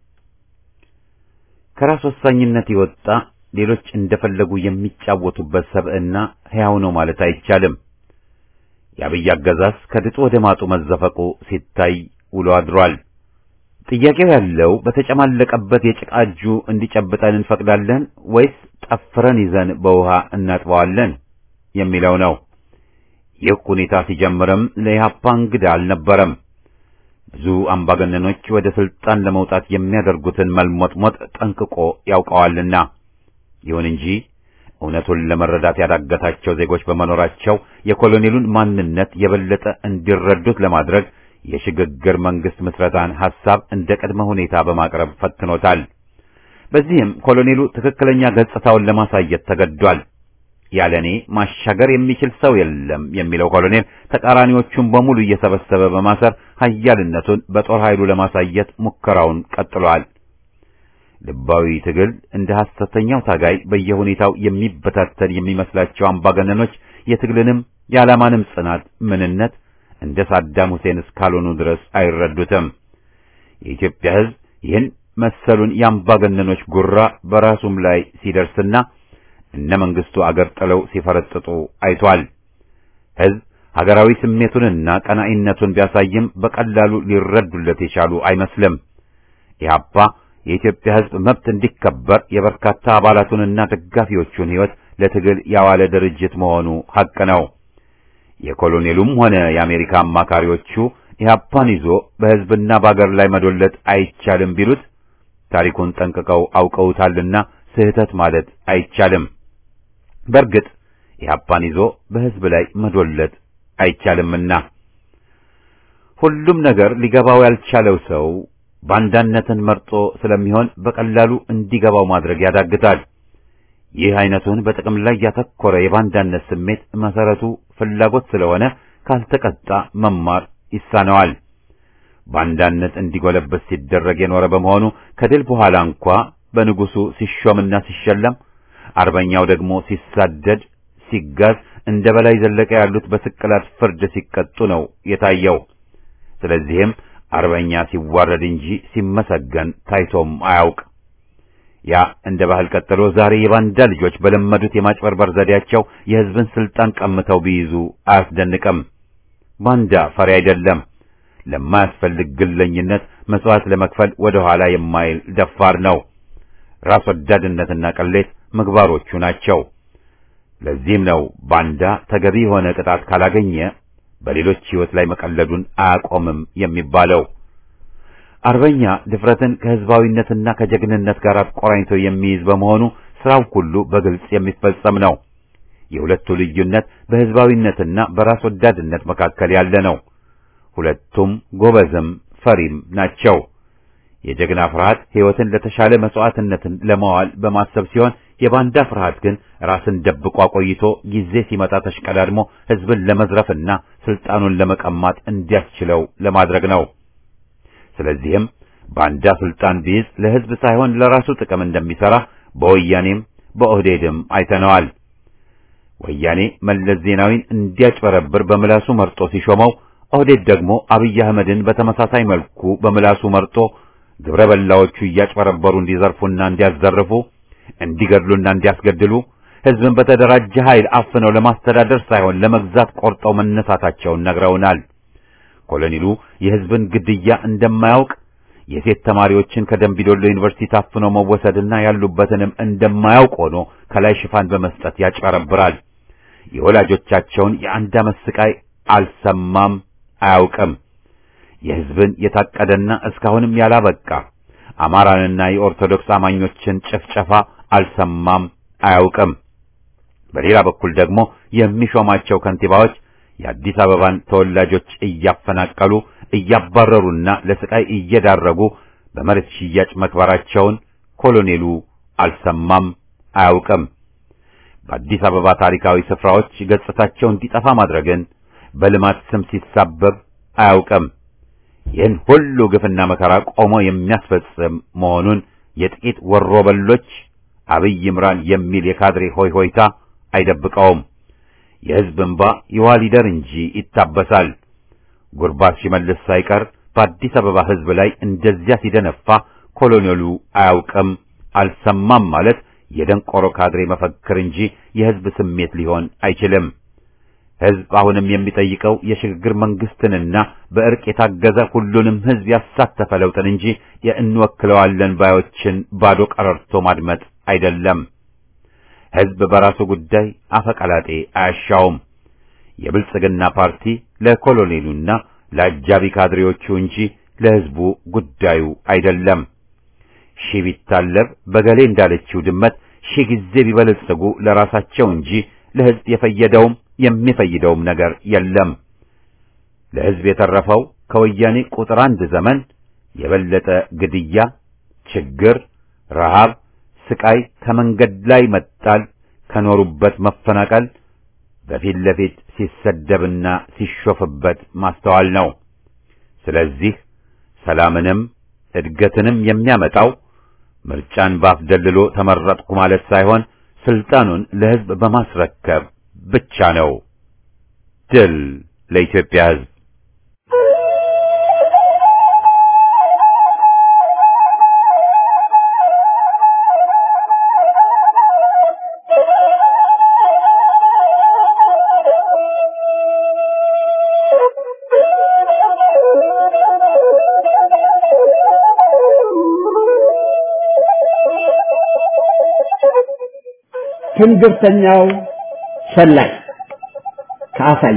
ከራስ ወሳኝነት የወጣ ሌሎች እንደፈለጉ የሚጫወቱበት ሰብዕና ሕያው ነው ማለት አይቻልም። የአብይ አገዛዝ ከድጡ ወደ ማጡ መዘፈቁ ሲታይ ውሎ አድሯል። ጥያቄው ያለው በተጨማለቀበት የጭቃ እጁ እንዲጨብጠን እንፈቅዳለን ወይስ ጠፍረን ይዘን በውሃ እናጥበዋለን የሚለው ነው። ይህ ሁኔታ ሲጀምርም ለኢህአፓ እንግዳ አልነበረም። ብዙ አምባገነኖች ወደ ስልጣን ለመውጣት የሚያደርጉትን መልሞጥሞጥ ጠንቅቆ ያውቀዋልና። ይሁን እንጂ እውነቱን ለመረዳት ያዳገታቸው ዜጎች በመኖራቸው የኮሎኔሉን ማንነት የበለጠ እንዲረዱት ለማድረግ የሽግግር መንግስት ምስረታን ሐሳብ እንደ ቅድመ ሁኔታ በማቅረብ ፈትኖታል። በዚህም ኮሎኔሉ ትክክለኛ ገጽታውን ለማሳየት ተገዷል። ያለኔ ማሻገር የሚችል ሰው የለም የሚለው ኮሎኔል ተቃራኒዎቹን በሙሉ እየሰበሰበ በማሰር ኃያልነቱን በጦር ኃይሉ ለማሳየት ሙከራውን ቀጥሏል። ልባዊ ትግል እንደ ሐሰተኛው ታጋይ በየሁኔታው የሚበታተን የሚመስላቸው አምባገነኖች የትግልንም የዓላማንም ጽናት ምንነት እንደ ሳዳም ሁሴን እስካልሆኑ ድረስ አይረዱትም። የኢትዮጵያ ሕዝብ ይህን መሰሉን የአምባገነኖች ጉራ በራሱም ላይ ሲደርስና እነ መንግስቱ አገር ጥለው ሲፈረጥጡ አይቷል። ሕዝብ ሀገራዊ ስሜቱንና ቀናኢነቱን ቢያሳይም በቀላሉ ሊረዱለት የቻሉ አይመስልም። ኢህአፓ የኢትዮጵያ ሕዝብ መብት እንዲከበር የበርካታ አባላቱንና ደጋፊዎቹን ሕይወት ለትግል ያዋለ ድርጅት መሆኑ ሐቅ ነው። የኮሎኔሉም ሆነ የአሜሪካ አማካሪዎቹ ኢህአፓን ይዞ በሕዝብና በአገር ላይ መዶለት አይቻልም ቢሉት ታሪኩን ጠንቅቀው አውቀውታልና ስህተት ማለት አይቻልም። በእርግጥ ኢህአፓን ይዞ በሕዝብ ላይ መዶለት አይቻልምና ሁሉም ነገር ሊገባው ያልቻለው ሰው ባንዳነትን መርጦ ስለሚሆን በቀላሉ እንዲገባው ማድረግ ያዳግታል። ይህ አይነቱን በጥቅም ላይ ያተኮረ የባንዳነት ስሜት መሰረቱ ፍላጎት ስለሆነ ካልተቀጣ መማር ይሳነዋል። ባንዳነት እንዲጎለበት ሲደረግ የኖረ በመሆኑ ከድል በኋላ እንኳ በንጉሱ ሲሾምና ሲሸለም፣ አርበኛው ደግሞ ሲሳደድ፣ ሲጋዝ እንደ በላይ ዘለቀ ያሉት በስቅላት ፍርድ ሲቀጡ ነው የታየው። ስለዚህም አርበኛ ሲዋረድ እንጂ ሲመሰገን ታይቶም አያውቅ። ያ እንደ ባህል ቀጥሎ ዛሬ የባንዳ ልጆች በለመዱት የማጭበርበር ዘዴያቸው የሕዝብን ስልጣን ቀምተው ቢይዙ አያስደንቅም። ባንዳ ፈሪ አይደለም። ለማያስፈልግ ግለኝነት መስዋዕት ለመክፈል ወደ ኋላ የማይል ደፋር ነው። ራስ ወዳድነትና ቅሌት ምግባሮቹ ናቸው። ለዚህም ነው ባንዳ ተገቢ የሆነ ቅጣት ካላገኘ በሌሎች ሕይወት ላይ መቀለዱን አያቆምም የሚባለው። አርበኛ ድፍረትን ከሕዝባዊነትና ከጀግንነት ጋር አቆራኝቶ የሚይዝ በመሆኑ ስራው ሁሉ በግልጽ የሚፈጸም ነው። የሁለቱ ልዩነት በሕዝባዊነትና በራስ ወዳድነት መካከል ያለ ነው። ሁለቱም ጎበዝም ፈሪም ናቸው። የጀግና ፍርሃት ሕይወትን ለተሻለ መስዋዕትነትን ለማዋል በማሰብ ሲሆን የባንዳ ፍርሃት ግን ራስን ደብቆ ቆይቶ ጊዜ ሲመጣ ተሽቀዳድሞ ሕዝብን ለመዝረፍና ስልጣኑን ለመቀማት እንዲያስችለው ለማድረግ ነው። ስለዚህም ባንዳ ስልጣን ቢይዝ ለሕዝብ ሳይሆን ለራሱ ጥቅም እንደሚሰራ በወያኔም በኦህዴድም አይተነዋል። ወያኔ መለስ ዜናዊን እንዲያጭበረብር በምላሱ መርጦ ሲሾመው፣ ኦህዴድ ደግሞ አብይ አህመድን በተመሳሳይ መልኩ በምላሱ መርጦ ግብረ በላዎቹ እያጭበረበሩ እንዲዘርፉና እንዲያዘርፉ እንዲገድሉና እንዲያስገድሉ ሕዝብን በተደራጀ ኃይል አፍነው ለማስተዳደር ሳይሆን ለመግዛት ቆርጠው መነሳታቸውን ነግረውናል። ኮሎኔሉ የሕዝብን ግድያ እንደማያውቅ የሴት ተማሪዎችን ከደምቢዶሎ ዩኒቨርሲቲ ታፍነው መወሰድና ያሉበትንም እንደማያውቅ ሆኖ ከላይ ሽፋን በመስጠት ያጭበረብራል። የወላጆቻቸውን የአንድ ዓመት ስቃይ አልሰማም፣ አያውቅም። የሕዝብን የታቀደና እስካሁንም ያላበቃ አማራንና የኦርቶዶክስ አማኞችን ጭፍጨፋ አልሰማም፣ አያውቅም። በሌላ በኩል ደግሞ የሚሾማቸው ከንቲባዎች የአዲስ አበባን ተወላጆች እያፈናቀሉ እያባረሩና ለስቃይ እየዳረጉ በመሬት ሽያጭ መክበራቸውን ኮሎኔሉ አልሰማም፣ አያውቅም። በአዲስ አበባ ታሪካዊ ስፍራዎች ገጽታቸው እንዲጠፋ ማድረግን በልማት ስም ሲሳበብ አያውቅም። ይህን ሁሉ ግፍና መከራ ቆሞ የሚያስፈጽም መሆኑን የጥቂት ወሮበሎች አብይ ይምራን የሚል የካድሬ ሆይ ሆይታ አይደብቀውም። የሕዝብ እንባ ይዋሊደር እንጂ ይታበሳል። ጉርባት ሲመልስ ሳይቀር በአዲስ አበባ ሕዝብ ላይ እንደዚያ ሲደነፋ ኮሎኔሉ አያውቅም አልሰማም ማለት የደንቆሮ ካድሬ መፈክር እንጂ የሕዝብ ስሜት ሊሆን አይችልም። ሕዝብ አሁንም የሚጠይቀው የሽግግር መንግስትንና በእርቅ የታገዘ ሁሉንም ሕዝብ ያሳተፈ ለውጥን እንጂ የእንወክለዋለን ባዮችን ባዶ ቀረርቶ ማድመጥ አይደለም። ሕዝብ በራሱ ጉዳይ አፈቀላጤ አያሻውም። የብልጽግና ፓርቲ ለኮሎኔሉና ለአጃቢ ካድሬዎቹ እንጂ ለሕዝቡ ጉዳዩ አይደለም። ሺህ ቢታለብ በገሌ እንዳለችው ድመት ሺህ ጊዜ ቢበለጽጉ ለራሳቸው እንጂ ለሕዝብ የፈየደውም የሚፈይደውም ነገር የለም። ለሕዝብ የተረፈው ከወያኔ ቁጥር አንድ ዘመን የበለጠ ግድያ፣ ችግር፣ ረሃብ፣ ስቃይ፣ ከመንገድ ላይ መጣል፣ ከኖሩበት መፈናቀል፣ በፊት ለፊት ሲሰደብና ሲሾፍበት ማስተዋል ነው። ስለዚህ ሰላምንም እድገትንም የሚያመጣው ምርጫን ባፍ ደልሎ ተመረጥኩ ማለት ሳይሆን ስልጣኑን ለሕዝብ በማስረከብ ብቻ ነው። ድል ለኢትዮጵያ ሕዝብ! ትንግርተኛው ሰላይ ከአሳየ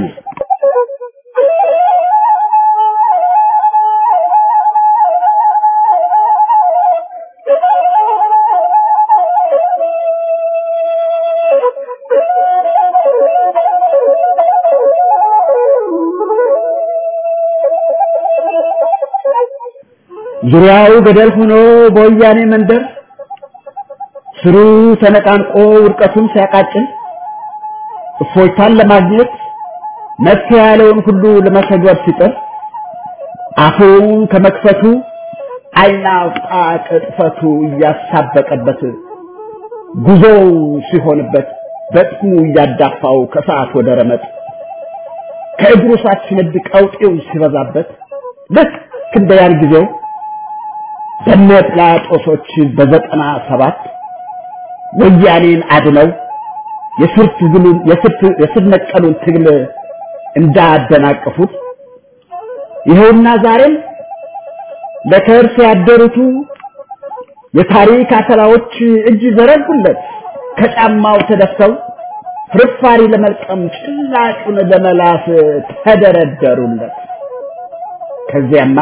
ዙሪያው ገደል ሆኖ በወያኔ መንደር ስሩ ተነቃንቆ ውድቀቱን ሲያቃጭል እፎይታን ለማግኘት መፍትሄ ያለውን ሁሉ ለመተግበር ሲጥር አፉን ከመክፈቱ አይናውጣ ቅጥፈቱ እያሳበቀበት ጉዞው ሲሆንበት በጥሙ እያዳፋው ከሰዓት ወደ ረመጥ ከእግሩ ሳትነድ ቀውጤው ሲበዛበት ልክ እንደ ያን ጊዜው በነ ጲላጦሶች በዘጠና ሰባት ወያኔን አድነው የስር ትግሉን የስር ነቀሉን ትግል እንዳደናቀፉት ይኸውና ዛሬም ለከርስ ያደሩቱ የታሪክ አተላዎች እጅ ዘረጉለት ከጫማው ተደፍተው ፍርፋሪ ለመልቀም ጭላጩን ለመላስ ተደረደሩለት። ከዚያማ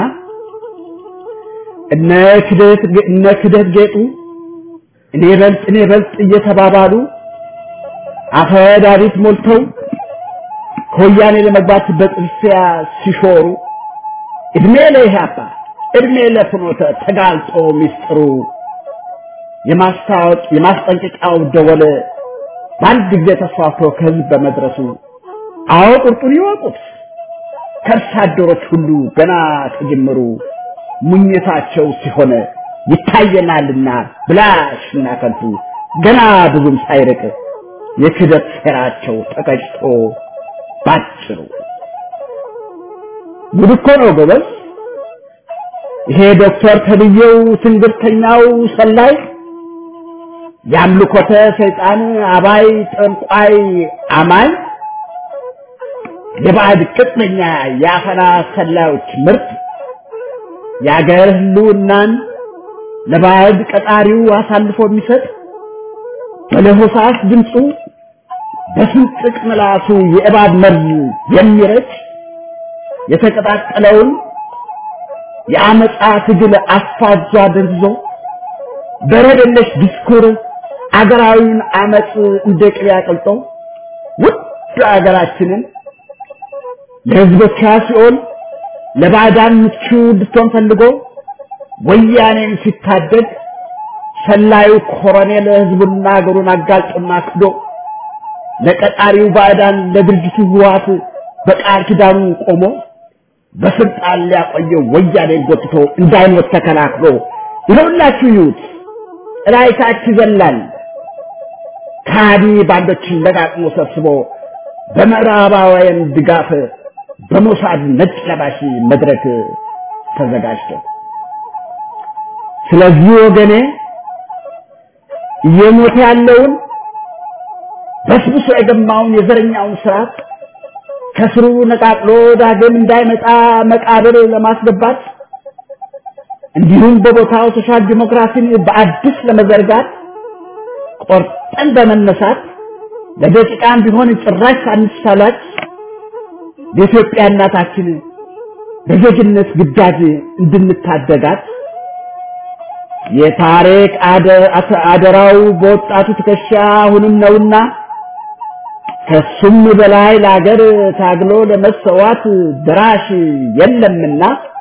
እነ ክደት እነ ክደት ጌጡ እኔ በልጥ እኔ በልጥ እየተባባሉ አፈዳሪት ሞልተው ከወያኔ ለመግባት በጥርሲያ ሲሾሩ እድሜ ለኢህአፓ እድሜ ለፍኖተ ተጋልጦ ሚስጥሩ የማስታወቅ የማስጠንቀቂያው ደወል በአንድ ጊዜ ተስፋፍቶ ከህዝብ በመድረሱ አዎ ቁርጡን ይወቁት ከርሳ አደሮች ሁሉ ገና ከጅምሩ ሙኝታቸው ሲሆን ይታየናልና ብላሽና ከንቱ ገና ብዙም ሳይርቅ የክደት ሴራቸው ተቀጭቶ ባጭሩ ጉድ እኮ ነው ጎበዝ። ይሄ ዶክተር ተብዬው ትንግርተኛው ሰላይ የአምልኮተ ሰይጣን አባይ ጠንቋይ አማኝ የባዕድ ቅጥነኛ የአፈና ሰላዮች ምርት የአገር ህልውናን ለባዕድ ቀጣሪው አሳልፎ የሚሰጥ በለሆሳስ ድምፁ በስንጥቅ ምላሱ የእባብ መርዝ የሚረጭ የተቀጣጠለውን የአመፃ ትግል አፋጇ ደንዝዞ በረደለሽ ዲስኩር አገራዊውን አመፅ እንደ ቅቤ አቅልጦ ውድ አገራችንን ለህዝቦቿ ሲሆን ለባዕዳን ምቹ እንድትሆን ፈልጎ ወያኔን ሲታደግ ሰላዩ ኮሎኔል ህዝቡና አገሩን አጋልጦና ክዶ ለቀጣሪው ባዕዳን ለድርጅቱ ህወሓት በቃል ኪዳኑ ቆሞ በስልጣን ሊያቆየው ወያኔን ጎትቶ እንዳይሞት ተከላክሎ ይኸውላችሁ ይዩት ጥላይታች ይዘላል ካዲ ባንዶችን ለቃቅሞ ሰብስቦ በምዕራባውያን ድጋፍ በሞሳድ ነጭ ለባሽ መድረክ ተዘጋጅቶ ስለዚህ ወገኔ እየሞተ ያለውን በስብሶ የገማውን የዘረኛውን ስርዓት ከስሩ ነቃቅሎ ዳግም እንዳይመጣ መቃብር ለማስገባት እንዲሁም በቦታው ሶሻል ዲሞክራሲን በአዲስ ለመዘርጋት ቆርጠን በመነሳት ለደቂቃም ቢሆን ጭራሽ ሳንሳላች የኢትዮጵያ እናታችን በዜግነት ግዳጅ እንድንታደጋት የታሪክ አደራው በወጣቱ ትከሻ አሁንም ነውና ከሱም በላይ ለአገር ታግሎ ለመሰዋት ድራሽ የለምና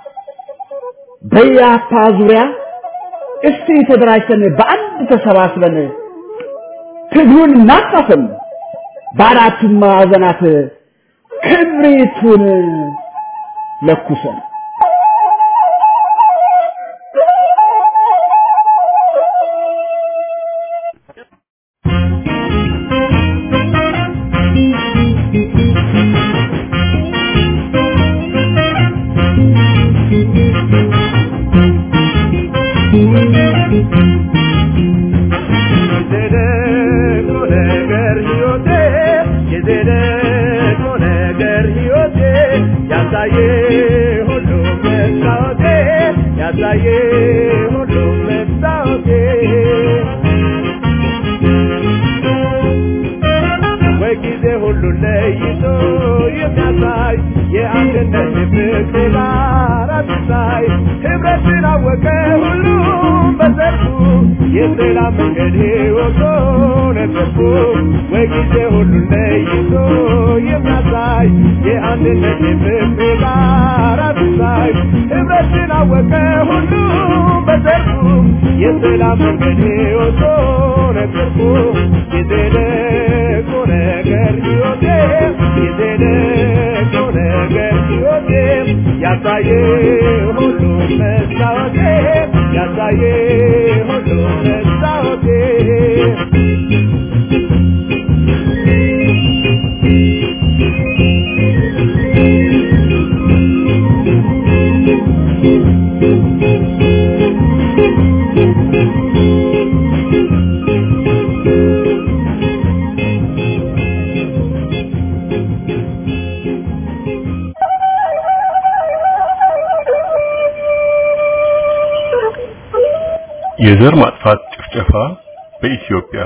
በያፓ ዙሪያ እስቲ ተደራጅተን በአንድ ተሰባስበን ትግሉን እናፋፍም፣ በአራቱም ማዕዘናት ክብሪቱን ለኩሰን ያሳየ ሁሉ መስታወቴ ፍቅር ጋር አትሳይ ህብረትን አወቀ ሁሉም በዘርፉ የሰላም መንገድ ወቶ ነጠፉ ወይ ጊዜ ሁሉን ለይቶ የሚያሳይ የአንድነት የፍቅር ጋር አትሳይ ህብረትን አወቀ ሁሉም በዘርፉ የሰላም መንገድ ወቶ ነጠፉ የዘለቁ ነገር ሕይወቴ የዘለቁ ነገር ሕይወቴ ያሳየ ሁሉ መስታወቴ ያሳየ ሁሉ መስታወቴ የዘር ማጥፋት ጭፍጨፋ በኢትዮጵያ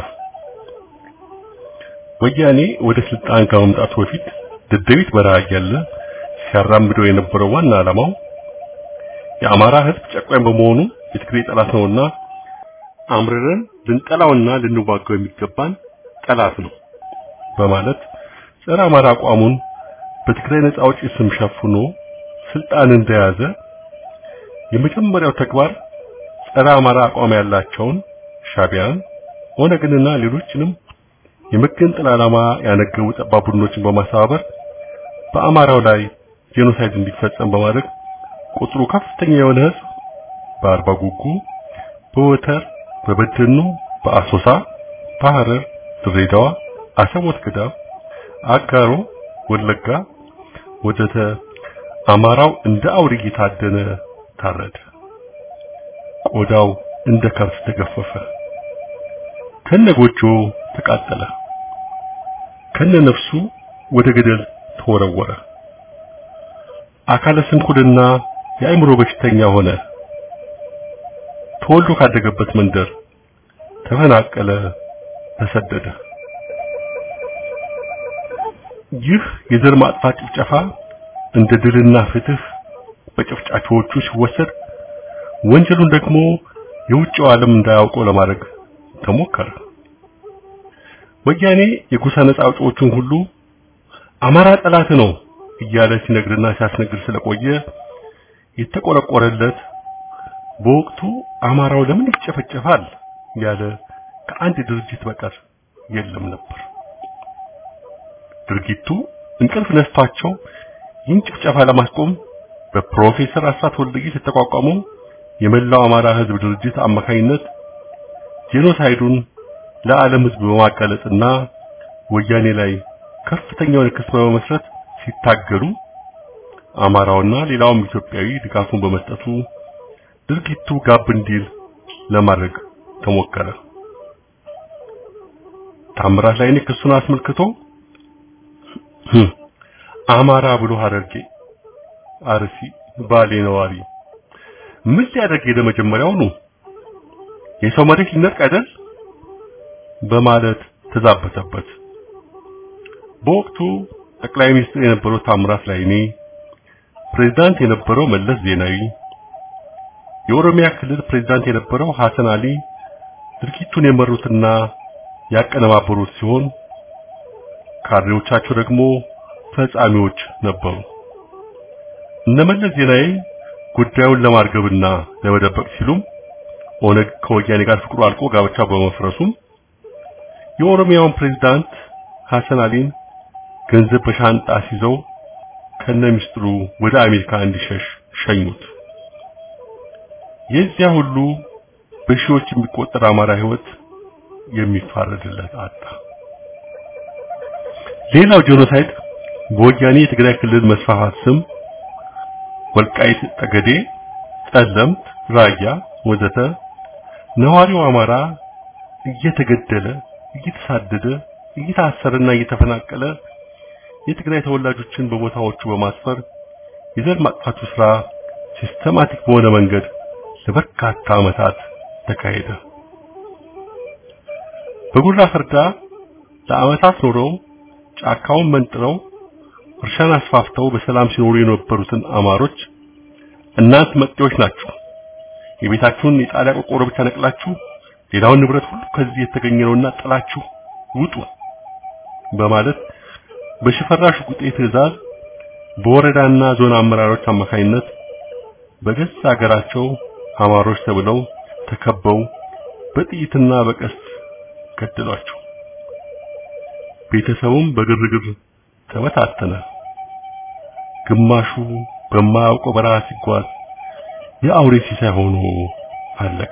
ወያኔ ወደ ስልጣን ከመምጣቱ በፊት ደደቢት በረሃ እያለ ሲያራምደው የነበረው ዋና ዓላማው የአማራ ሕዝብ ጨቋኝ በመሆኑ የትግሬ ጠላት ነውና አምርረን ልንጠላውና ልንዋጋው የሚገባን ጠላት ነው በማለት ጸረ አማራ አቋሙን በትግራይ ነጻ አውጪ ስም ሸፍኖ ስልጣን እንደያዘ የመጀመሪያው ተግባር ጸረ አማራ አቋም ያላቸውን ሻቢያን፣ ኦነግንና ሌሎችንም የመገንጠል ዓላማ ያነገቡ ጠባብ ቡድኖችን በማስተባበር በአማራው ላይ ጄኖሳይድ እንዲፈጸም በማድረግ ቁጥሩ ከፍተኛ የሆነ ህዝብ በአርባ ጉጉ፣ በወተር፣ በበደኖ፣ በአሶሳ፣ በሐረር፣ ድሬዳዋ፣ አሰቦት ገዳም፣ አጋሮ፣ ወለጋ ወዘተ አማራው እንደ አውሬ እየታደነ ታረደ። ቆዳው እንደ ከብት ተገፈፈ። ከነጎጆ ተቃጠለ። ከነ ነፍሱ ወደ ገደል ተወረወረ። አካለ ስንኩልና የአእምሮ በሽተኛ ሆነ። ተወልዶ ካደገበት መንደር ተፈናቀለ፣ ተሰደደ። ይህ የዘር ማጥፋት ጭፍጨፋ እንደ ድልና ፍትህ በጨፍጫፊዎቹ ሲወሰድ ወንጀሉን ደግሞ የውጭው ዓለም እንዳያውቀው ለማድረግ ተሞከረ። ወያኔ የጎሳ ነጻ አውጪዎቹን ሁሉ አማራ ጠላት ነው እያለ ሲነግርና ሲያስነግር ስለቆየ የተቆረቆረለት በወቅቱ አማራው ለምን ይጨፈጨፋል ያለ ከአንድ ድርጅት በቀር የለም ነበር። ድርጊቱ እንቅልፍ ነስቷቸው ይህን ጭፍጨፋ ለማስቆም በፕሮፌሰር አስራት ወልደጊስ የተቋቋመው የመላው አማራ ሕዝብ ድርጅት አማካኝነት ጄኖሳይዱን ለዓለም ሕዝብ በማጋለጥና ወያኔ ላይ ከፍተኛውን ክስ በመመስረት ሲታገሉ አማራውና ሌላውም ኢትዮጵያዊ ድጋፉን በመስጠቱ ድርጊቱ ጋብ እንዲል ለማድረግ ተሞከረ። ታምራት ላይኔ ክሱን አስመልክቶ አማራ ብሎ ሐረርጌ፣ አርሲ፣ ባሌ ነዋሪ ምን ሊያደርግ ሄደ? መጀመሪያውኑ የሰው መሬት ሊነጥቅ አይደል? በማለት ተዛበተበት። በወቅቱ ጠቅላይ ሚኒስትር የነበረው ታምራት ላይኔ፣ ፕሬዝዳንት የነበረው መለስ ዜናዊ፣ የኦሮሚያ ክልል ፕሬዝዳንት የነበረው ሐሰን አሊ ድርጊቱን የመሩትና ያቀነባበሩት ሲሆን ካድሬዎቻቸው ደግሞ ፈጻሚዎች ነበሩ። እነመለስ ዜናዊ ጉዳዩን ለማርገብና ለመደበቅ ሲሉም ኦነግ ከወያኔ ጋር ፍቅሩ አልቆ ጋብቻ በመፍረሱም የኦሮሚያውን ፕሬዝዳንት ሐሰን አሊን ገንዘብ በሻንጣ ሲዘው ከነ ሚስጥሩ ወደ አሜሪካ እንዲሸሽ ሸኙት። የዚያ ሁሉ በሺዎች የሚቆጠር አማራ ህይወት የሚፋረድለት አጣ። ሌላው ጄኖሳይድ በወያኔ የትግራይ ክልል መስፋፋት ስም ወልቃይት፣ ጠገዴ፣ ጠለምት፣ ራያ ወዘተ ነዋሪው አማራ እየተገደለ እየተሳደደ እየታሰረና እየተፈናቀለ የትግራይ ተወላጆችን በቦታዎቹ በማስፈር የዘር ማጥፋቱ ስራ ሲስተማቲክ በሆነ መንገድ ለበርካታ ዓመታት ተካሄደ። በጉራ ፈርዳ ለዓመታት ኖረው ጫካውን መንጥረው እርሻን አስፋፍተው በሰላም ሲኖሩ የነበሩትን አማሮች እናንት መጤዎች ናችሁ፣ የቤታችሁን የጣሪያ ቆርቆሮ ብቻ ነቅላችሁ ሌላውን ንብረት ሁሉ ከዚህ የተገኘ ነውና ጥላችሁ ውጡ በማለት በሽፈራሽ ጉጤ ትዕዛዝ በወረዳና ዞን አመራሮች አማካኝነት በገዛ ሀገራቸው አማሮች ተብለው ተከበው በጥይትና በቀስት ገደሏቸው። ቤተሰቡም በግርግር ተበታተነ። ግማሹ በማያውቀው በረሃ ሲጓዝ የአውሬ ሲሳይ ሆኖ አለቀ።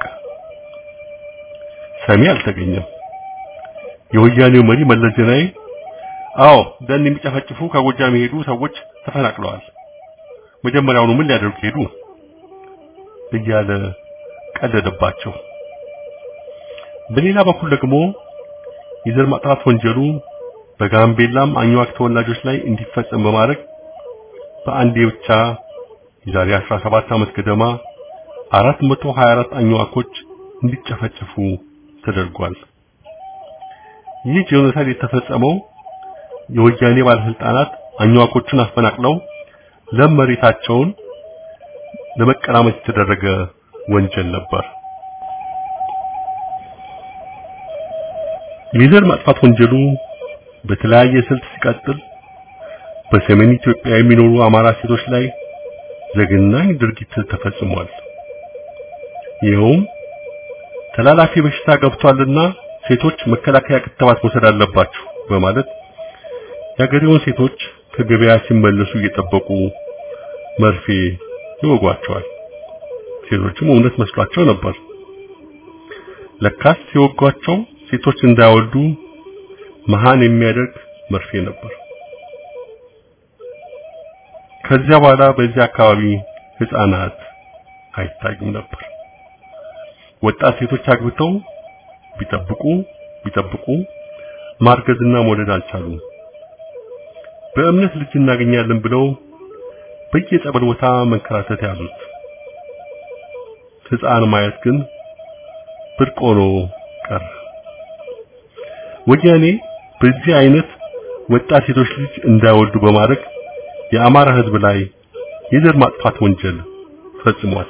ሰሚ አልተገኘም። የወያኔው መሪ መለስ ዜናዊ አዎ ደን የሚጨፈጭፉ ከጎጃም የሄዱ ሰዎች ተፈናቅለዋል፣ መጀመሪያውኑ ምን ሊያደርጉ ሄዱ እያለ ቀለደባቸው። በሌላ በኩል ደግሞ የዘር ማጥፋት ወንጀሉ በጋምቤላም አኝዋክ ተወላጆች ላይ እንዲፈጸም በማድረግ በአንዴ ብቻ የዛሬ 17 ዓመት ገደማ 424 አኝዋኮች እንዲጨፈጨፉ ተደርጓል። ይህ ጄኖሳይድ የተፈጸመው የወያኔ ባለስልጣናት አኝዋኮቹን አፈናቅለው ለም መሬታቸውን ለመቀራመት የተደረገ ወንጀል ነበር። የዘር ማጥፋት ወንጀሉ በተለያየ ስልት ሲቀጥል በሰሜን ኢትዮጵያ የሚኖሩ አማራ ሴቶች ላይ ዘግናኝ ድርጊት ተፈጽሟል። ይኸውም ተላላፊ በሽታ ገብቷልና ሴቶች መከላከያ ክትባት መውሰድ አለባችሁ በማለት የአገሬውን ሴቶች ከገበያ ሲመለሱ እየጠበቁ መርፌ ይወጓቸዋል። ሴቶችም እውነት መስሏቸው ነበር። ለካስ ሲወጓቸው ሴቶች እንዳይወልዱ መሃን የሚያደርግ መርፌ ነበር። ከዚያ በኋላ በዚህ አካባቢ ህፃናት አይታዩም ነበር። ወጣት ሴቶች አግብተው ቢጠብቁ ቢጠብቁ ማርገዝና መውለድ አልቻሉም። በእምነት ልጅ እናገኛለን ብለው በየጸበል ቦታ መንከራተት ያዙት። ህፃን ማየት ግን ብርቅ ሆኖ ቀረ። ወያኔ በዚህ አይነት ወጣት ሴቶች ልጅ እንዳይወልዱ በማድረግ የአማራ ህዝብ ላይ የዘር ማጥፋት ወንጀል ፈጽሟል።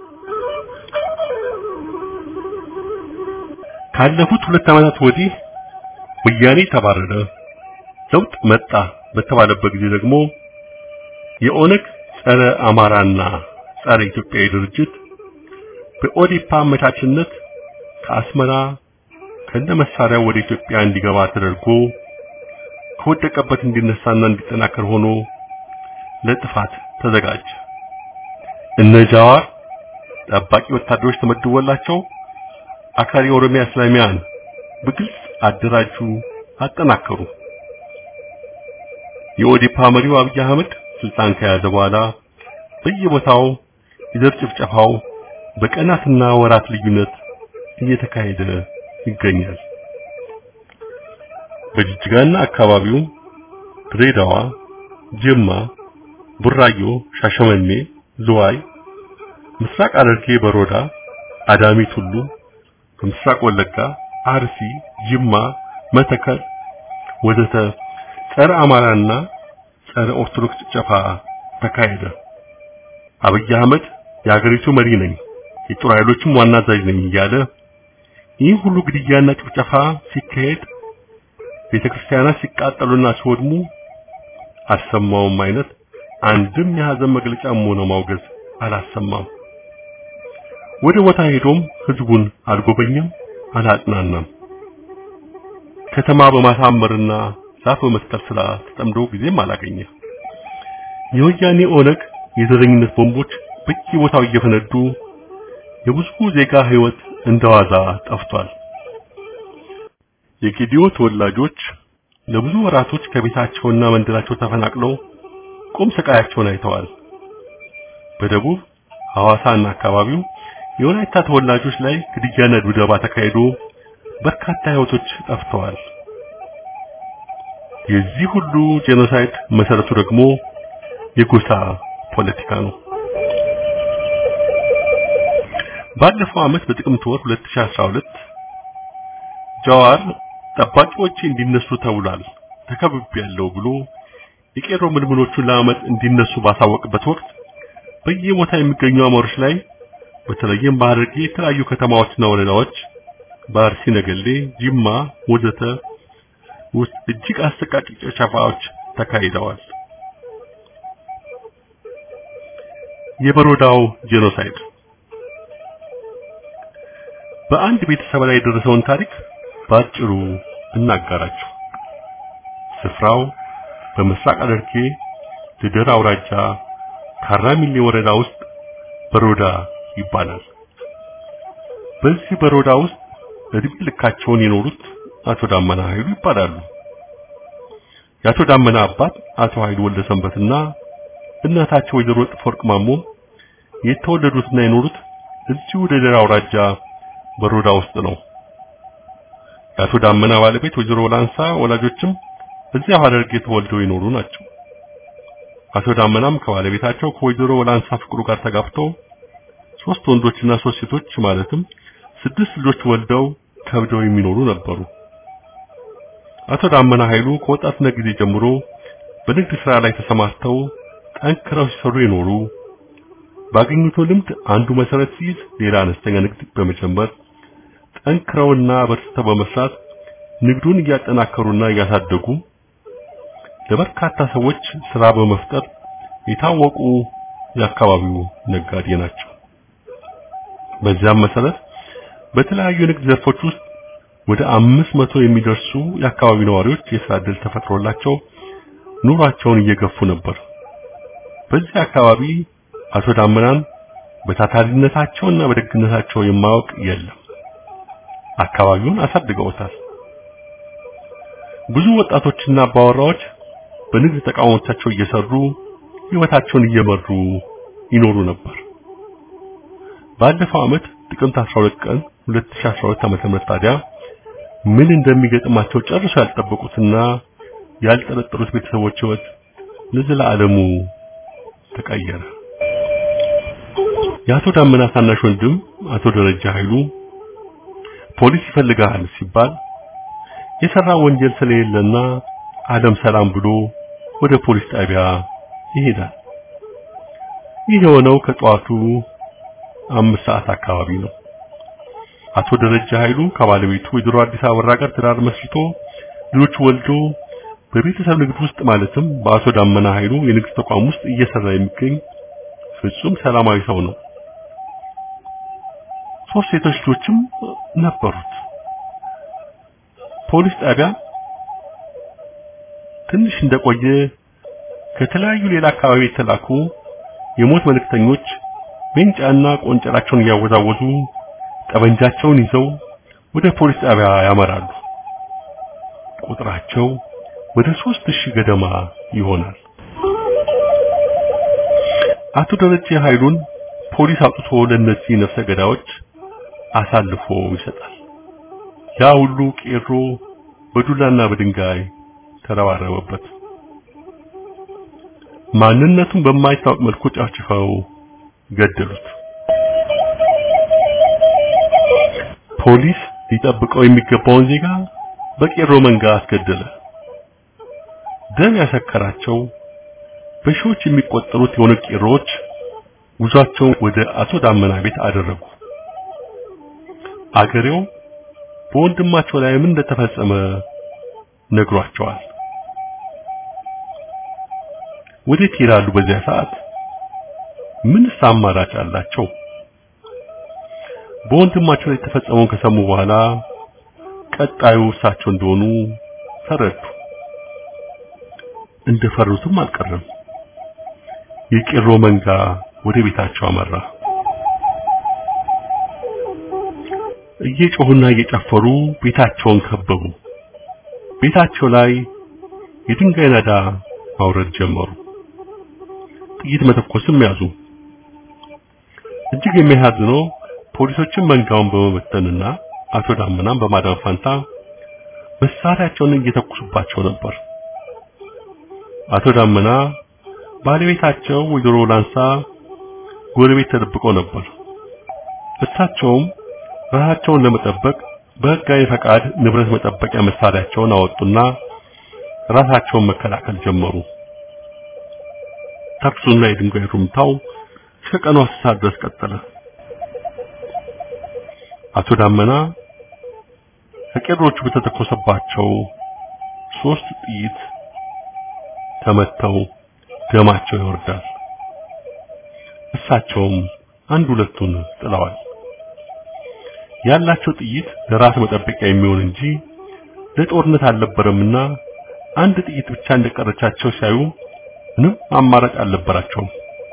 ካለፉት ሁለት ዓመታት ወዲህ ወያኔ ተባረረ፣ ለውጥ መጣ በተባለበት ጊዜ ደግሞ የኦነግ ጸረ አማራና ጸረ ኢትዮጵያዊ ድርጅት በኦዲፓ አመቻችነት ከአስመራ ከነ መሳሪያው ወደ ኢትዮጵያ እንዲገባ ተደርጎ ከወደቀበት እንዲነሳና እንዲጠናከር ሆኖ ለጥፋት ተዘጋጀ። እነ ጃዋር ጠባቂ ወታደሮች ተመድቦላቸው አክራሪ ኦሮሚያ እስላሚያን በግልጽ አደራጁ፣ አጠናከሩ። የኦዲፓ መሪው አብይ አህመድ ስልጣን ከያዘ በኋላ በየቦታው የዘር ጭፍጨፋው በቀናትና ወራት ልዩነት እየተካሄደ ይገኛል። በጅጅጋና አካባቢው ድሬዳዋ፣ ጅማ፣ ቡራዮ፣ ሻሸመኔ፣ ዝዋይ፣ ምስራቅ ሐረርጌ፣ በሮዳ፣ አዳሚ ቱሉ፣ በምስራቅ ወለጋ፣ አርሲ፣ ጅማ፣ መተከል ወዘተ ጸረ አማራና ጸረ ኦርቶዶክስ ጭፍጨፋ ተካሄደ። አብይ አህመድ የሀገሪቱ መሪ ነኝ፣ የጦር ኃይሎችም ዋና አዛዥ ነኝ እያለ ይህ ሁሉ ግድያና ጭፍጨፋ ሲካሄድ ቤተክርስቲያናት ሲቃጠሉና ሲወድሙ አልሰማውም አይነት አንድም የሐዘን መግለጫም ሆነ ማውገዝ አላሰማም። ወደ ቦታ ሄዶም ህዝቡን አልጎበኘም፣ አላጽናናም። ከተማ በማሳመርና ዛፍ በመትከል ስራ ተጠምዶ ጊዜም አላገኘ። የወያኔ ኦነግ የዘረኝነት ቦምቦች በየቦታው እየፈነዱ የብዙ ዜጋ ህይወት እንደዋዛ ጠፍቷል። የጌዲዮ ተወላጆች ለብዙ ወራቶች ከቤታቸውና መንደራቸው ተፈናቅለው ቁም ስቃያቸውን አይተዋል። በደቡብ ሐዋሳና አካባቢው የወላይታ ተወላጆች ላይ ግድያና ድብደባ ተካሂዶ በርካታ ህይወቶች ጠፍተዋል። የዚህ ሁሉ ጄኖሳይድ መሰረቱ ደግሞ የጎሳ ፖለቲካ ነው። ባለፈው ዓመት በጥቅምት ወር 2012 ጃዋር ጠባቂዎች እንዲነሱ ተብሏል ተከብቤያለሁ ብሎ የቄሮ ምልምሎቹን ለአመት እንዲነሱ ባሳወቅበት ወቅት በየቦታ የሚገኙ አማሮች ላይ በተለይም በሐረርጌ የተለያዩ ከተማዎችና ወረዳዎች በአርሲ ነገሌ፣ ጅማ ወዘተ ውስጥ እጅግ አሰቃቂ ጭፍጨፋዎች ተካሂደዋል። የበሮዳው ጄኖሳይድ በአንድ ቤተሰብ ላይ የደረሰውን ታሪክ በአጭሩ እናጋራችሁ። ስፍራው በምስራቅ ሐረርጌ ልደታ አውራጃ ካራሚሌ ወረዳ ውስጥ በሮዳ ይባላል። በዚህ በሮዳ ውስጥ እድሜ ልካቸውን የኖሩት አቶ ዳመና ኃይሉ ይባላሉ። የአቶ ዳመና አባት አቶ ኃይሉ ወልደ ሰንበትና እናታቸው ወይዘሮ ጥፎወርቅ ማሞ የተወለዱትና የኖሩት እዚሁ ልደታ አውራጃ በሮዳ ውስጥ ነው። የአቶ ዳመና ባለቤት ወይዘሮ ላንሳ ወላጆችም እዚያው ሐረርጌ ተወልደው የኖሩ ናቸው። አቶ ዳመናም ከባለቤታቸው ከወይዘሮ ወላንሳ ፍቅሩ ጋር ተጋብተው ሶስት ወንዶችና ሶስት ሴቶች ማለትም ስድስት ልጆች ወልደው ከብደው የሚኖሩ ነበሩ። አቶ ዳመና ኃይሉ ከወጣትነት ጊዜ ጀምሮ በንግድ ስራ ላይ ተሰማርተው ጠንክረው ሲሰሩ የኖሩ ባገኙት ልምድ አንዱ መሰረት ሲይዝ ሌላ አነስተኛ ንግድ በመጀመር ጠንክረውና በርትተው በመስራት ንግዱን እያጠናከሩና እያሳደጉ ለበርካታ ሰዎች ስራ በመፍጠር የታወቁ የአካባቢው ነጋዴ ናቸው። በዚያም መሰረት በተለያዩ የንግድ ዘርፎች ውስጥ ወደ አምስት መቶ የሚደርሱ የአካባቢው ነዋሪዎች የስራ ዕድል ተፈጥሮላቸው ኑሯቸውን እየገፉ ነበር። በዚህ አካባቢ አቶ ዳመናን በታታሪነታቸውና በደግነታቸው የማያውቅ የለም። አካባቢውን አሳድገውታል። ብዙ ወጣቶችና አባወራዎች በንግድ ተቋሞቻቸው እየሰሩ ህይወታቸውን እየመሩ ይኖሩ ነበር። ባለፈው ዓመት ጥቅምት 12 ቀን 2012 ዓ.ም ታዲያ ምን እንደሚገጥማቸው ጨርሶ ያልጠበቁትና ያልጠረጠሩት ቤተሰቦች ህይወት ለዘላለሙ ተቀየረ። የአቶ ዳመና ታናሽ ወንድም አቶ ደረጃ ኃይሉ ፖሊስ ይፈልጋል ሲባል የሰራ ወንጀል ስለሌለና ዓለም ሰላም ብሎ ወደ ፖሊስ ጣቢያ ይሄዳል። ይህ የሆነው ከጠዋቱ አምስት ሰዓት አካባቢ ነው። አቶ ደረጃ ኃይሉ ከባለቤቱ ወይዘሮ አዲስ አበራ ጋር ትዳር መስርቶ ልጆች ወልዶ በቤተሰብ ንግድ ውስጥ ማለትም በአቶ ዳመና ኃይሉ የንግድ ተቋም ውስጥ እየሰራ የሚገኝ ፍጹም ሰላማዊ ሰው ነው። ሶስት ሴቶች ልጆችም ነበሩት። ፖሊስ ጣቢያ ትንሽ እንደቆየ ከተለያዩ ሌላ አካባቢ የተላኩ የሞት መልእክተኞች ሜንጫና ቆንጨራቸውን እያወዛወዙ ጠበንጃቸውን ይዘው ወደ ፖሊስ ጣቢያ ያመራሉ። ቁጥራቸው ወደ ሦስት ሺህ ገደማ ይሆናል። አቶ ደረጀ ኃይሉን ፖሊስ አውጥቶ ለእነዚህ ነፍሰ ገዳዮች አሳልፎ ይሰጣል። ያ ሁሉ ቄሮ በዱላና በድንጋይ ተረባረበበት። ማንነቱን በማይታወቅ መልኩ ጨፍጭፈው ገደሉት። ፖሊስ ሊጠብቀው የሚገባውን ዜጋ በቄሮ መንጋ አስገደለ። ደም ያሰከራቸው በሺዎች የሚቆጠሩት የሆኑ ቄሮዎች ጉዟቸውን ወደ አቶ ዳመና ቤት አደረጉ። አገሬው በወንድማቸው ላይ ምን እንደተፈጸመ ነግሯቸዋል። ወዴት ይላሉ? በዚያ ሰዓት ምንስ አማራጭ አላቸው? በወንድማቸው ላይ የተፈጸመውን ከሰሙ በኋላ ቀጣዩ እሳቸው እንደሆኑ ተረዱ። እንደፈሩትም አልቀረም። የቄሮ መንጋ ወደ ቤታቸው አመራ። እየጮሁና እየጨፈሩ ቤታቸውን ከበቡ። ቤታቸው ላይ የድንጋይ ናዳ ማውረድ ጀመሩ። ጥይት መተኮስም ያዙ። እጅግ የሚያሳዝነው ፖሊሶችን መንጋውን በመበተንና አቶ ዳመናን በማዳን ፋንታ መሳሪያቸውን እየተኩሱባቸው ነበር። አቶ ዳመና ባለቤታቸው ወይዘሮ ላንሳ ጎረቤት ተደብቀው ነበር። እሳቸውም ራሳቸውን ለመጠበቅ በሕጋዊ ፈቃድ ንብረት መጠበቂያ መሳሪያቸውን አወጡና ራሳቸውን መከላከል ጀመሩ። ተኩሱና የድንጋይ ሩምታው እስከ ቀኑ አስር ሰዓት ድረስ ቀጠለ። አቶ ዳመና ከቄሮቹ በተተኮሰባቸው ሶስት ጥይት ተመተው ደማቸው ይወርዳል። እሳቸውም አንድ ሁለቱን ጥለዋል። ያላቸው ጥይት ለራስ መጠበቂያ የሚሆን እንጂ ለጦርነት አልነበረምና አንድ ጥይት ብቻ እንደቀረቻቸው ሲያዩ ምንም አማራጭ አልነበራቸውም።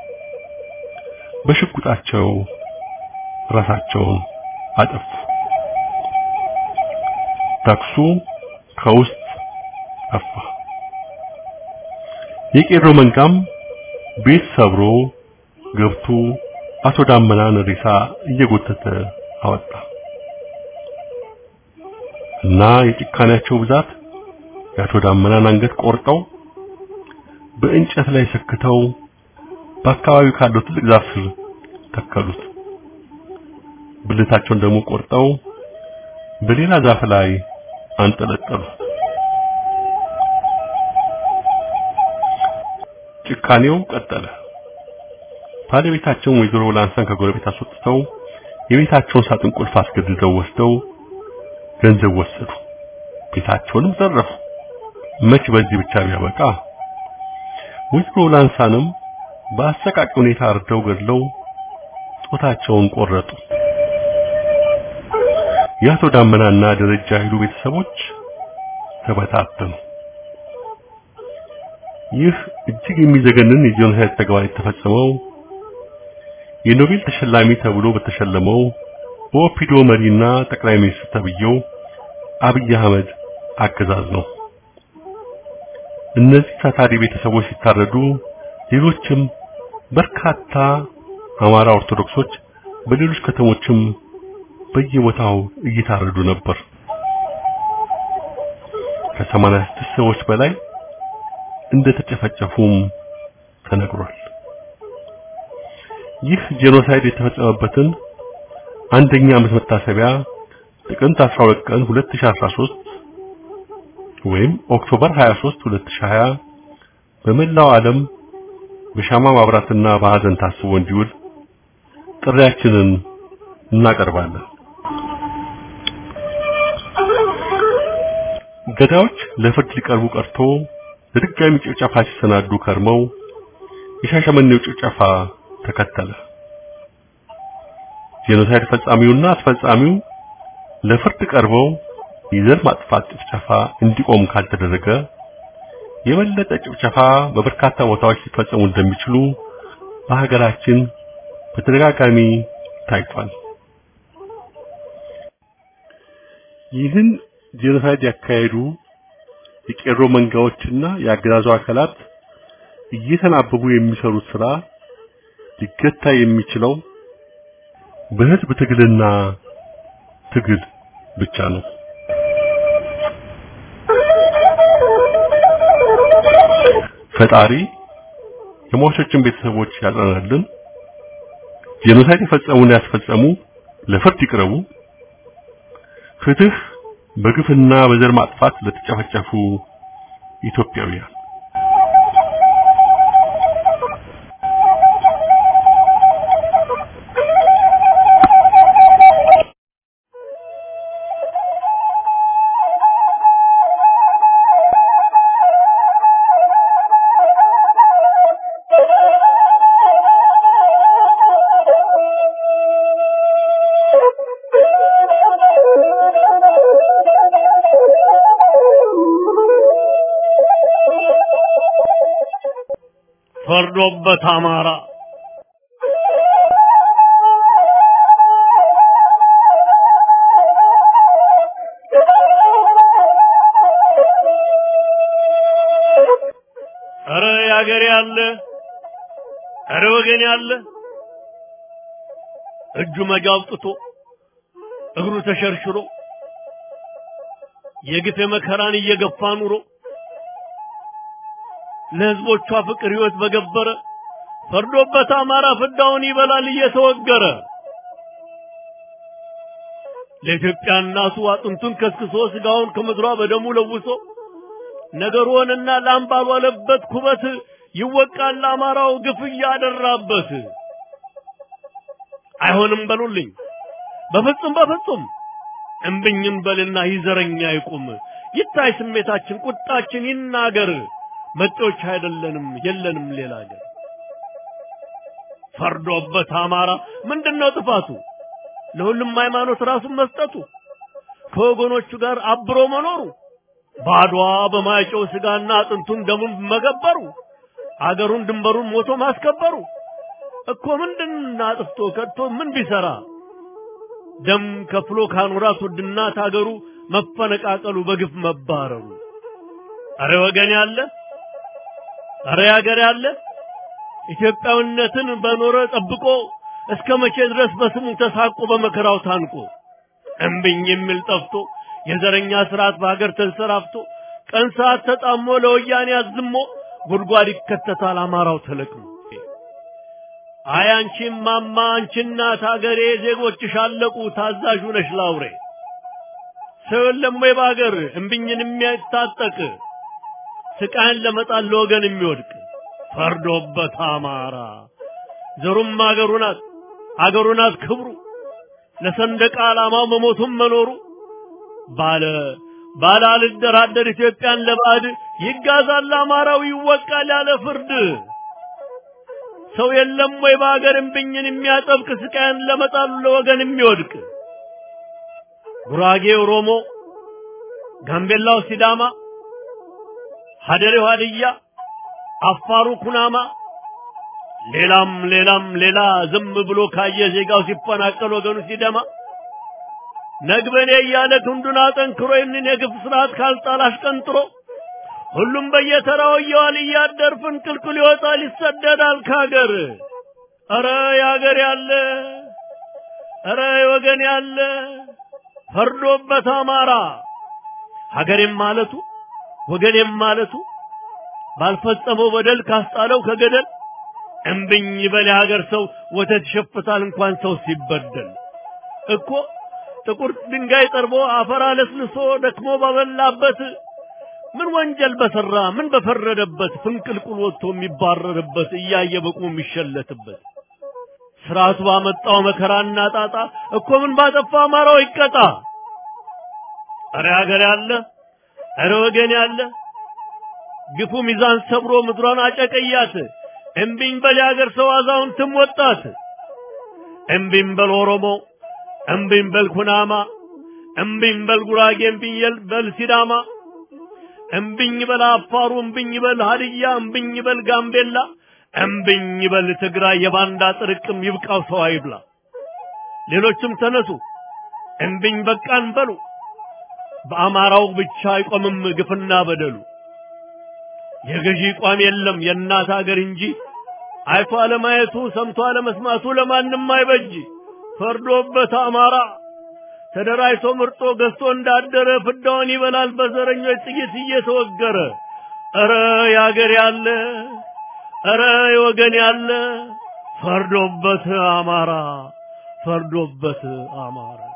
በሽጉጣቸው ራሳቸውን አጠፉ። ተኩሱ ከውስጥ ጠፋ። የቄሮ መንጋም ቤት ሰብሮ ገብቶ አቶ ዳመናን ሬሳ እየጎተተ አወጣ እና የጭካኔያቸው ብዛት የአቶ ዳመናን አንገት ቆርጠው በእንጨት ላይ ሰክተው በአካባቢው ካለው ትልቅ ዛፍ ስር ተከሉት። ብልታቸውን ደግሞ ቆርጠው በሌላ ዛፍ ላይ አንጠለጠሉ። ጭካኔው ቀጠለ። ባለቤታቸውን ወይዘሮ ላንሳን ከጎረቤት አስወጥተው የቤታቸውን ሳጥን ቁልፍ አስገድደው ወስደው ገንዘብ ወሰዱ። ቤታቸውንም ዘረፉ። መች በዚህ ብቻ ቢያበቃ ወይዘሮ ላንሳንም በአሰቃቂ ሁኔታ አርደው ገድለው ጦታቸውን ቆረጡ። የአቶ ዳመናና ደረጃ ኃይሉ ቤተሰቦች ተበታተኑ። ይህ እጅግ የሚዘገንን የጄኖሳይድ ተግባር የተፈጸመው የኖቤል ተሸላሚ ተብሎ በተሸለመው በኦፒዶ መሪና ጠቅላይ ሚኒስትር ተብዬው አብይ አህመድ አገዛዝ ነው። እነዚህ ታታሪ ቤተሰቦች ሲታረዱ ሌሎችም በርካታ አማራ ኦርቶዶክሶች በሌሎች ከተሞችም በየቦታው እየታረዱ ነበር። ከሰማንያ ስድስት ሰዎች በላይ እንደተጨፈጨፉም ተነግሯል። ይህ ጄኖሳይድ የተፈጸመበትን አንደኛ ዓመት መታሰቢያ ጥቅምት 12 ቀን 2013 ወይም ኦክቶበር 23 2020 በመላው ዓለም በሻማ ማብራትና በሐዘን ታስቦ እንዲውል ጥሪያችንን እናቀርባለን። ገዳዮች ለፍርድ ሊቀርቡ ቀርቶ ለድጋሚ ጭፍጨፋ ሲሰናዱ ከርመው የሻሸመኔው ጭፍጨፋ ተከተለ። ጄኖሳይድ ፈጻሚውና አስፈጻሚው ለፍርድ ቀርበው የዘር ማጥፋት ጭፍጨፋ እንዲቆም ካልተደረገ የበለጠ ጭፍጨፋ በበርካታ ቦታዎች ሊፈጸሙ እንደሚችሉ በሀገራችን በተደጋጋሚ ታይቷል። ይህን ጄኖሳይድ ያካሄዱ የቄሮ መንጋዎችና የአገዛዙ አካላት እየተናበቡ የሚሰሩት ስራ ሊገታ የሚችለው በህዝብ ትግልና ትግል ብቻ ነው። ፈጣሪ የሟቾችን ቤተሰቦች ያጽናናልን። ጄኖሳይድ የፈጸሙና ያስፈጸሙ ለፍርድ ይቅረቡ። ፍትህ በግፍና በዘር ማጥፋት ለተጨፈጨፉ ኢትዮጵያውያን ፈርዶበት አማራ ኧረ ያገሬ ያለ ኧረ ወገን ያለ እጁ መጃ አውጥቶ እግሩ ተሸርሽሮ የግፍ መከራን እየገፋ ኑሮ ለህዝቦቿ ፍቅር ህይወት በገበረ ፈርዶበት አማራ ፍዳውን ይበላል እየተወገረ ለኢትዮጵያ እናቱ አጥንቱን ከስክሶ ስጋውን ከምድሯ በደሙ ለውሶ ነገሩንና ላም ባልዋለበት ኩበት ይወቃል አማራው ግፍ እያደራበት። አይሆንም በሉልኝ በፍጹም በፍጹም እምብኝም በልና ይዘረኛ ይቁም ይታይ ስሜታችን ቁጣችን ይናገር መጤዎች አይደለንም የለንም ሌላ ሀገር ፈርዶበት አማራ ምንድነው ጥፋቱ ለሁሉም ሃይማኖት ራሱን መስጠቱ ከወገኖቹ ጋር አብሮ መኖሩ ባድዋ በማይጨው ስጋና አጥንቱን ደሙን መገበሩ አገሩን ድንበሩን ሞቶ ማስከበሩ እኮ ምንድን አጥፍቶ ከድቶ ምን ቢሰራ ደም ከፍሎ ካኖራት ውድ እናት አገሩ መፈነቃቀሉ በግፍ መባረሩ አረ ወገን ያለ አረ ያገር ያለ ኢትዮጵያዊነትን በኖረ ጠብቆ እስከ መቼ ድረስ በስሙ ተሳቆ በመከራው ታንቆ እምብኝ የሚል ጠፍቶ የዘረኛ ስርዓት በሀገር ተንሰራፍቶ ቀን ሰዓት ተጣሞ ለወያኔ አዝሞ ጉድጓድ ይከተታል አማራው ተለቅሞ አይ አንቺ ማማ አንቺ እናት ሀገሬ ዜጎችሽ አለቁ ታዛዡ ነሽ ላውሬ ሰው የለም ወይ በሀገር እምብኝን የሚያታጠቅ ስቃይን ለመጣል ለወገን የሚወድቅ ፈርዶበት አማራ ዘሩም አገሩ ናት አገሩ ናት ክብሩ ለሰንደቅ ዓላማው መሞቱም መኖሩ ባለ ባለ አልደራደር ኢትዮጵያን ለባዕድ ይጋዛል አማራው ይወቃል ያለ ፍርድ ሰው የለም ወይ በሀገር እምብኝን የሚያጠብቅ ስቃይን ለመጣሉ ለወገን የሚወድቅ ጉራጌ ኦሮሞ፣ ጋምቤላው ሲዳማ፣ ሀደሬው ሀድያ፣ አፋሩ ኩናማ ሌላም ሌላም ሌላ ዝም ብሎ ካየ ዜጋው ሲፈናቀል ወገኑ ሲደማ ነግበኔ እያለ ክንዱን አጠንክሮ ይህንን የግፍ ስርዓት ካልጣል አሽቀንጥሮ ሁሉም በየተራው እየዋል እያደር ፍንቅልቅል ይወጣል ይሰደዳል ካገር። ኧረ ያገር ያለ ኧረ ወገን ያለ ፈርዶበት አማራ ሀገሬም ማለቱ ወገኔም ማለቱ ባልፈጸመው በደል ካስጣለው ከገደል እምብኝ በል የሀገር ሰው ወተት ይሸፍታል እንኳን ሰው ሲበደል እኮ ጥቁር ድንጋይ ጠርቦ አፈር አለስልሶ ደክሞ ባበላበት ምን ወንጀል በሰራ ምን በፈረደበት ፍንቅልቁል ወጥቶ የሚባረርበት እያየ በቁ የሚሸለትበት ስርዓቱ ባመጣው መከራና ጣጣ እኮ ምን ባጠፋ አማራው ይቀጣ። አረ ሀገር ያለ አረ ወገን ያለ ግፉ ሚዛን ሰብሮ ምድሯን አጨቀያት። እምቢኝ በል የሀገር ሰው አዛውንትም ወጣት። እምቢኝ በል ኦሮሞ፣ እምቢኝ በል ኩናማ፣ እምቢኝ በል ጉራጌ፣ እምቢኝ በል ሲዳማ፣ እምቢኝ በል አፋሩ፣ እምቢኝ በል ሀድያ፣ እምቢኝ በል ጋምቤላ፣ እምቢኝ በል ትግራይ። የባንዳ ጥርቅም ይብቃው ሰው አይብላ። ሌሎችም ተነሱ እምቢኝ በቃን በሉ። በአማራው ብቻ አይቆምም ግፍና በደሉ። የገዢ ቋም የለም የእናት አገር እንጂ አይቶ አለማየቱ ሰምቶ አለመስማቱ ለማንም አይበጅ። ፈርዶበት አማራ ተደራጅቶ ምርጦ ገዝቶ እንዳደረ ፍዳውን ይበላል በዘረኞች ጥይት እየተወገረ። ኧረ ያገር ያለ ኧረ የወገን ያለ ፈርዶበት አማራ ፈርዶበት አማራ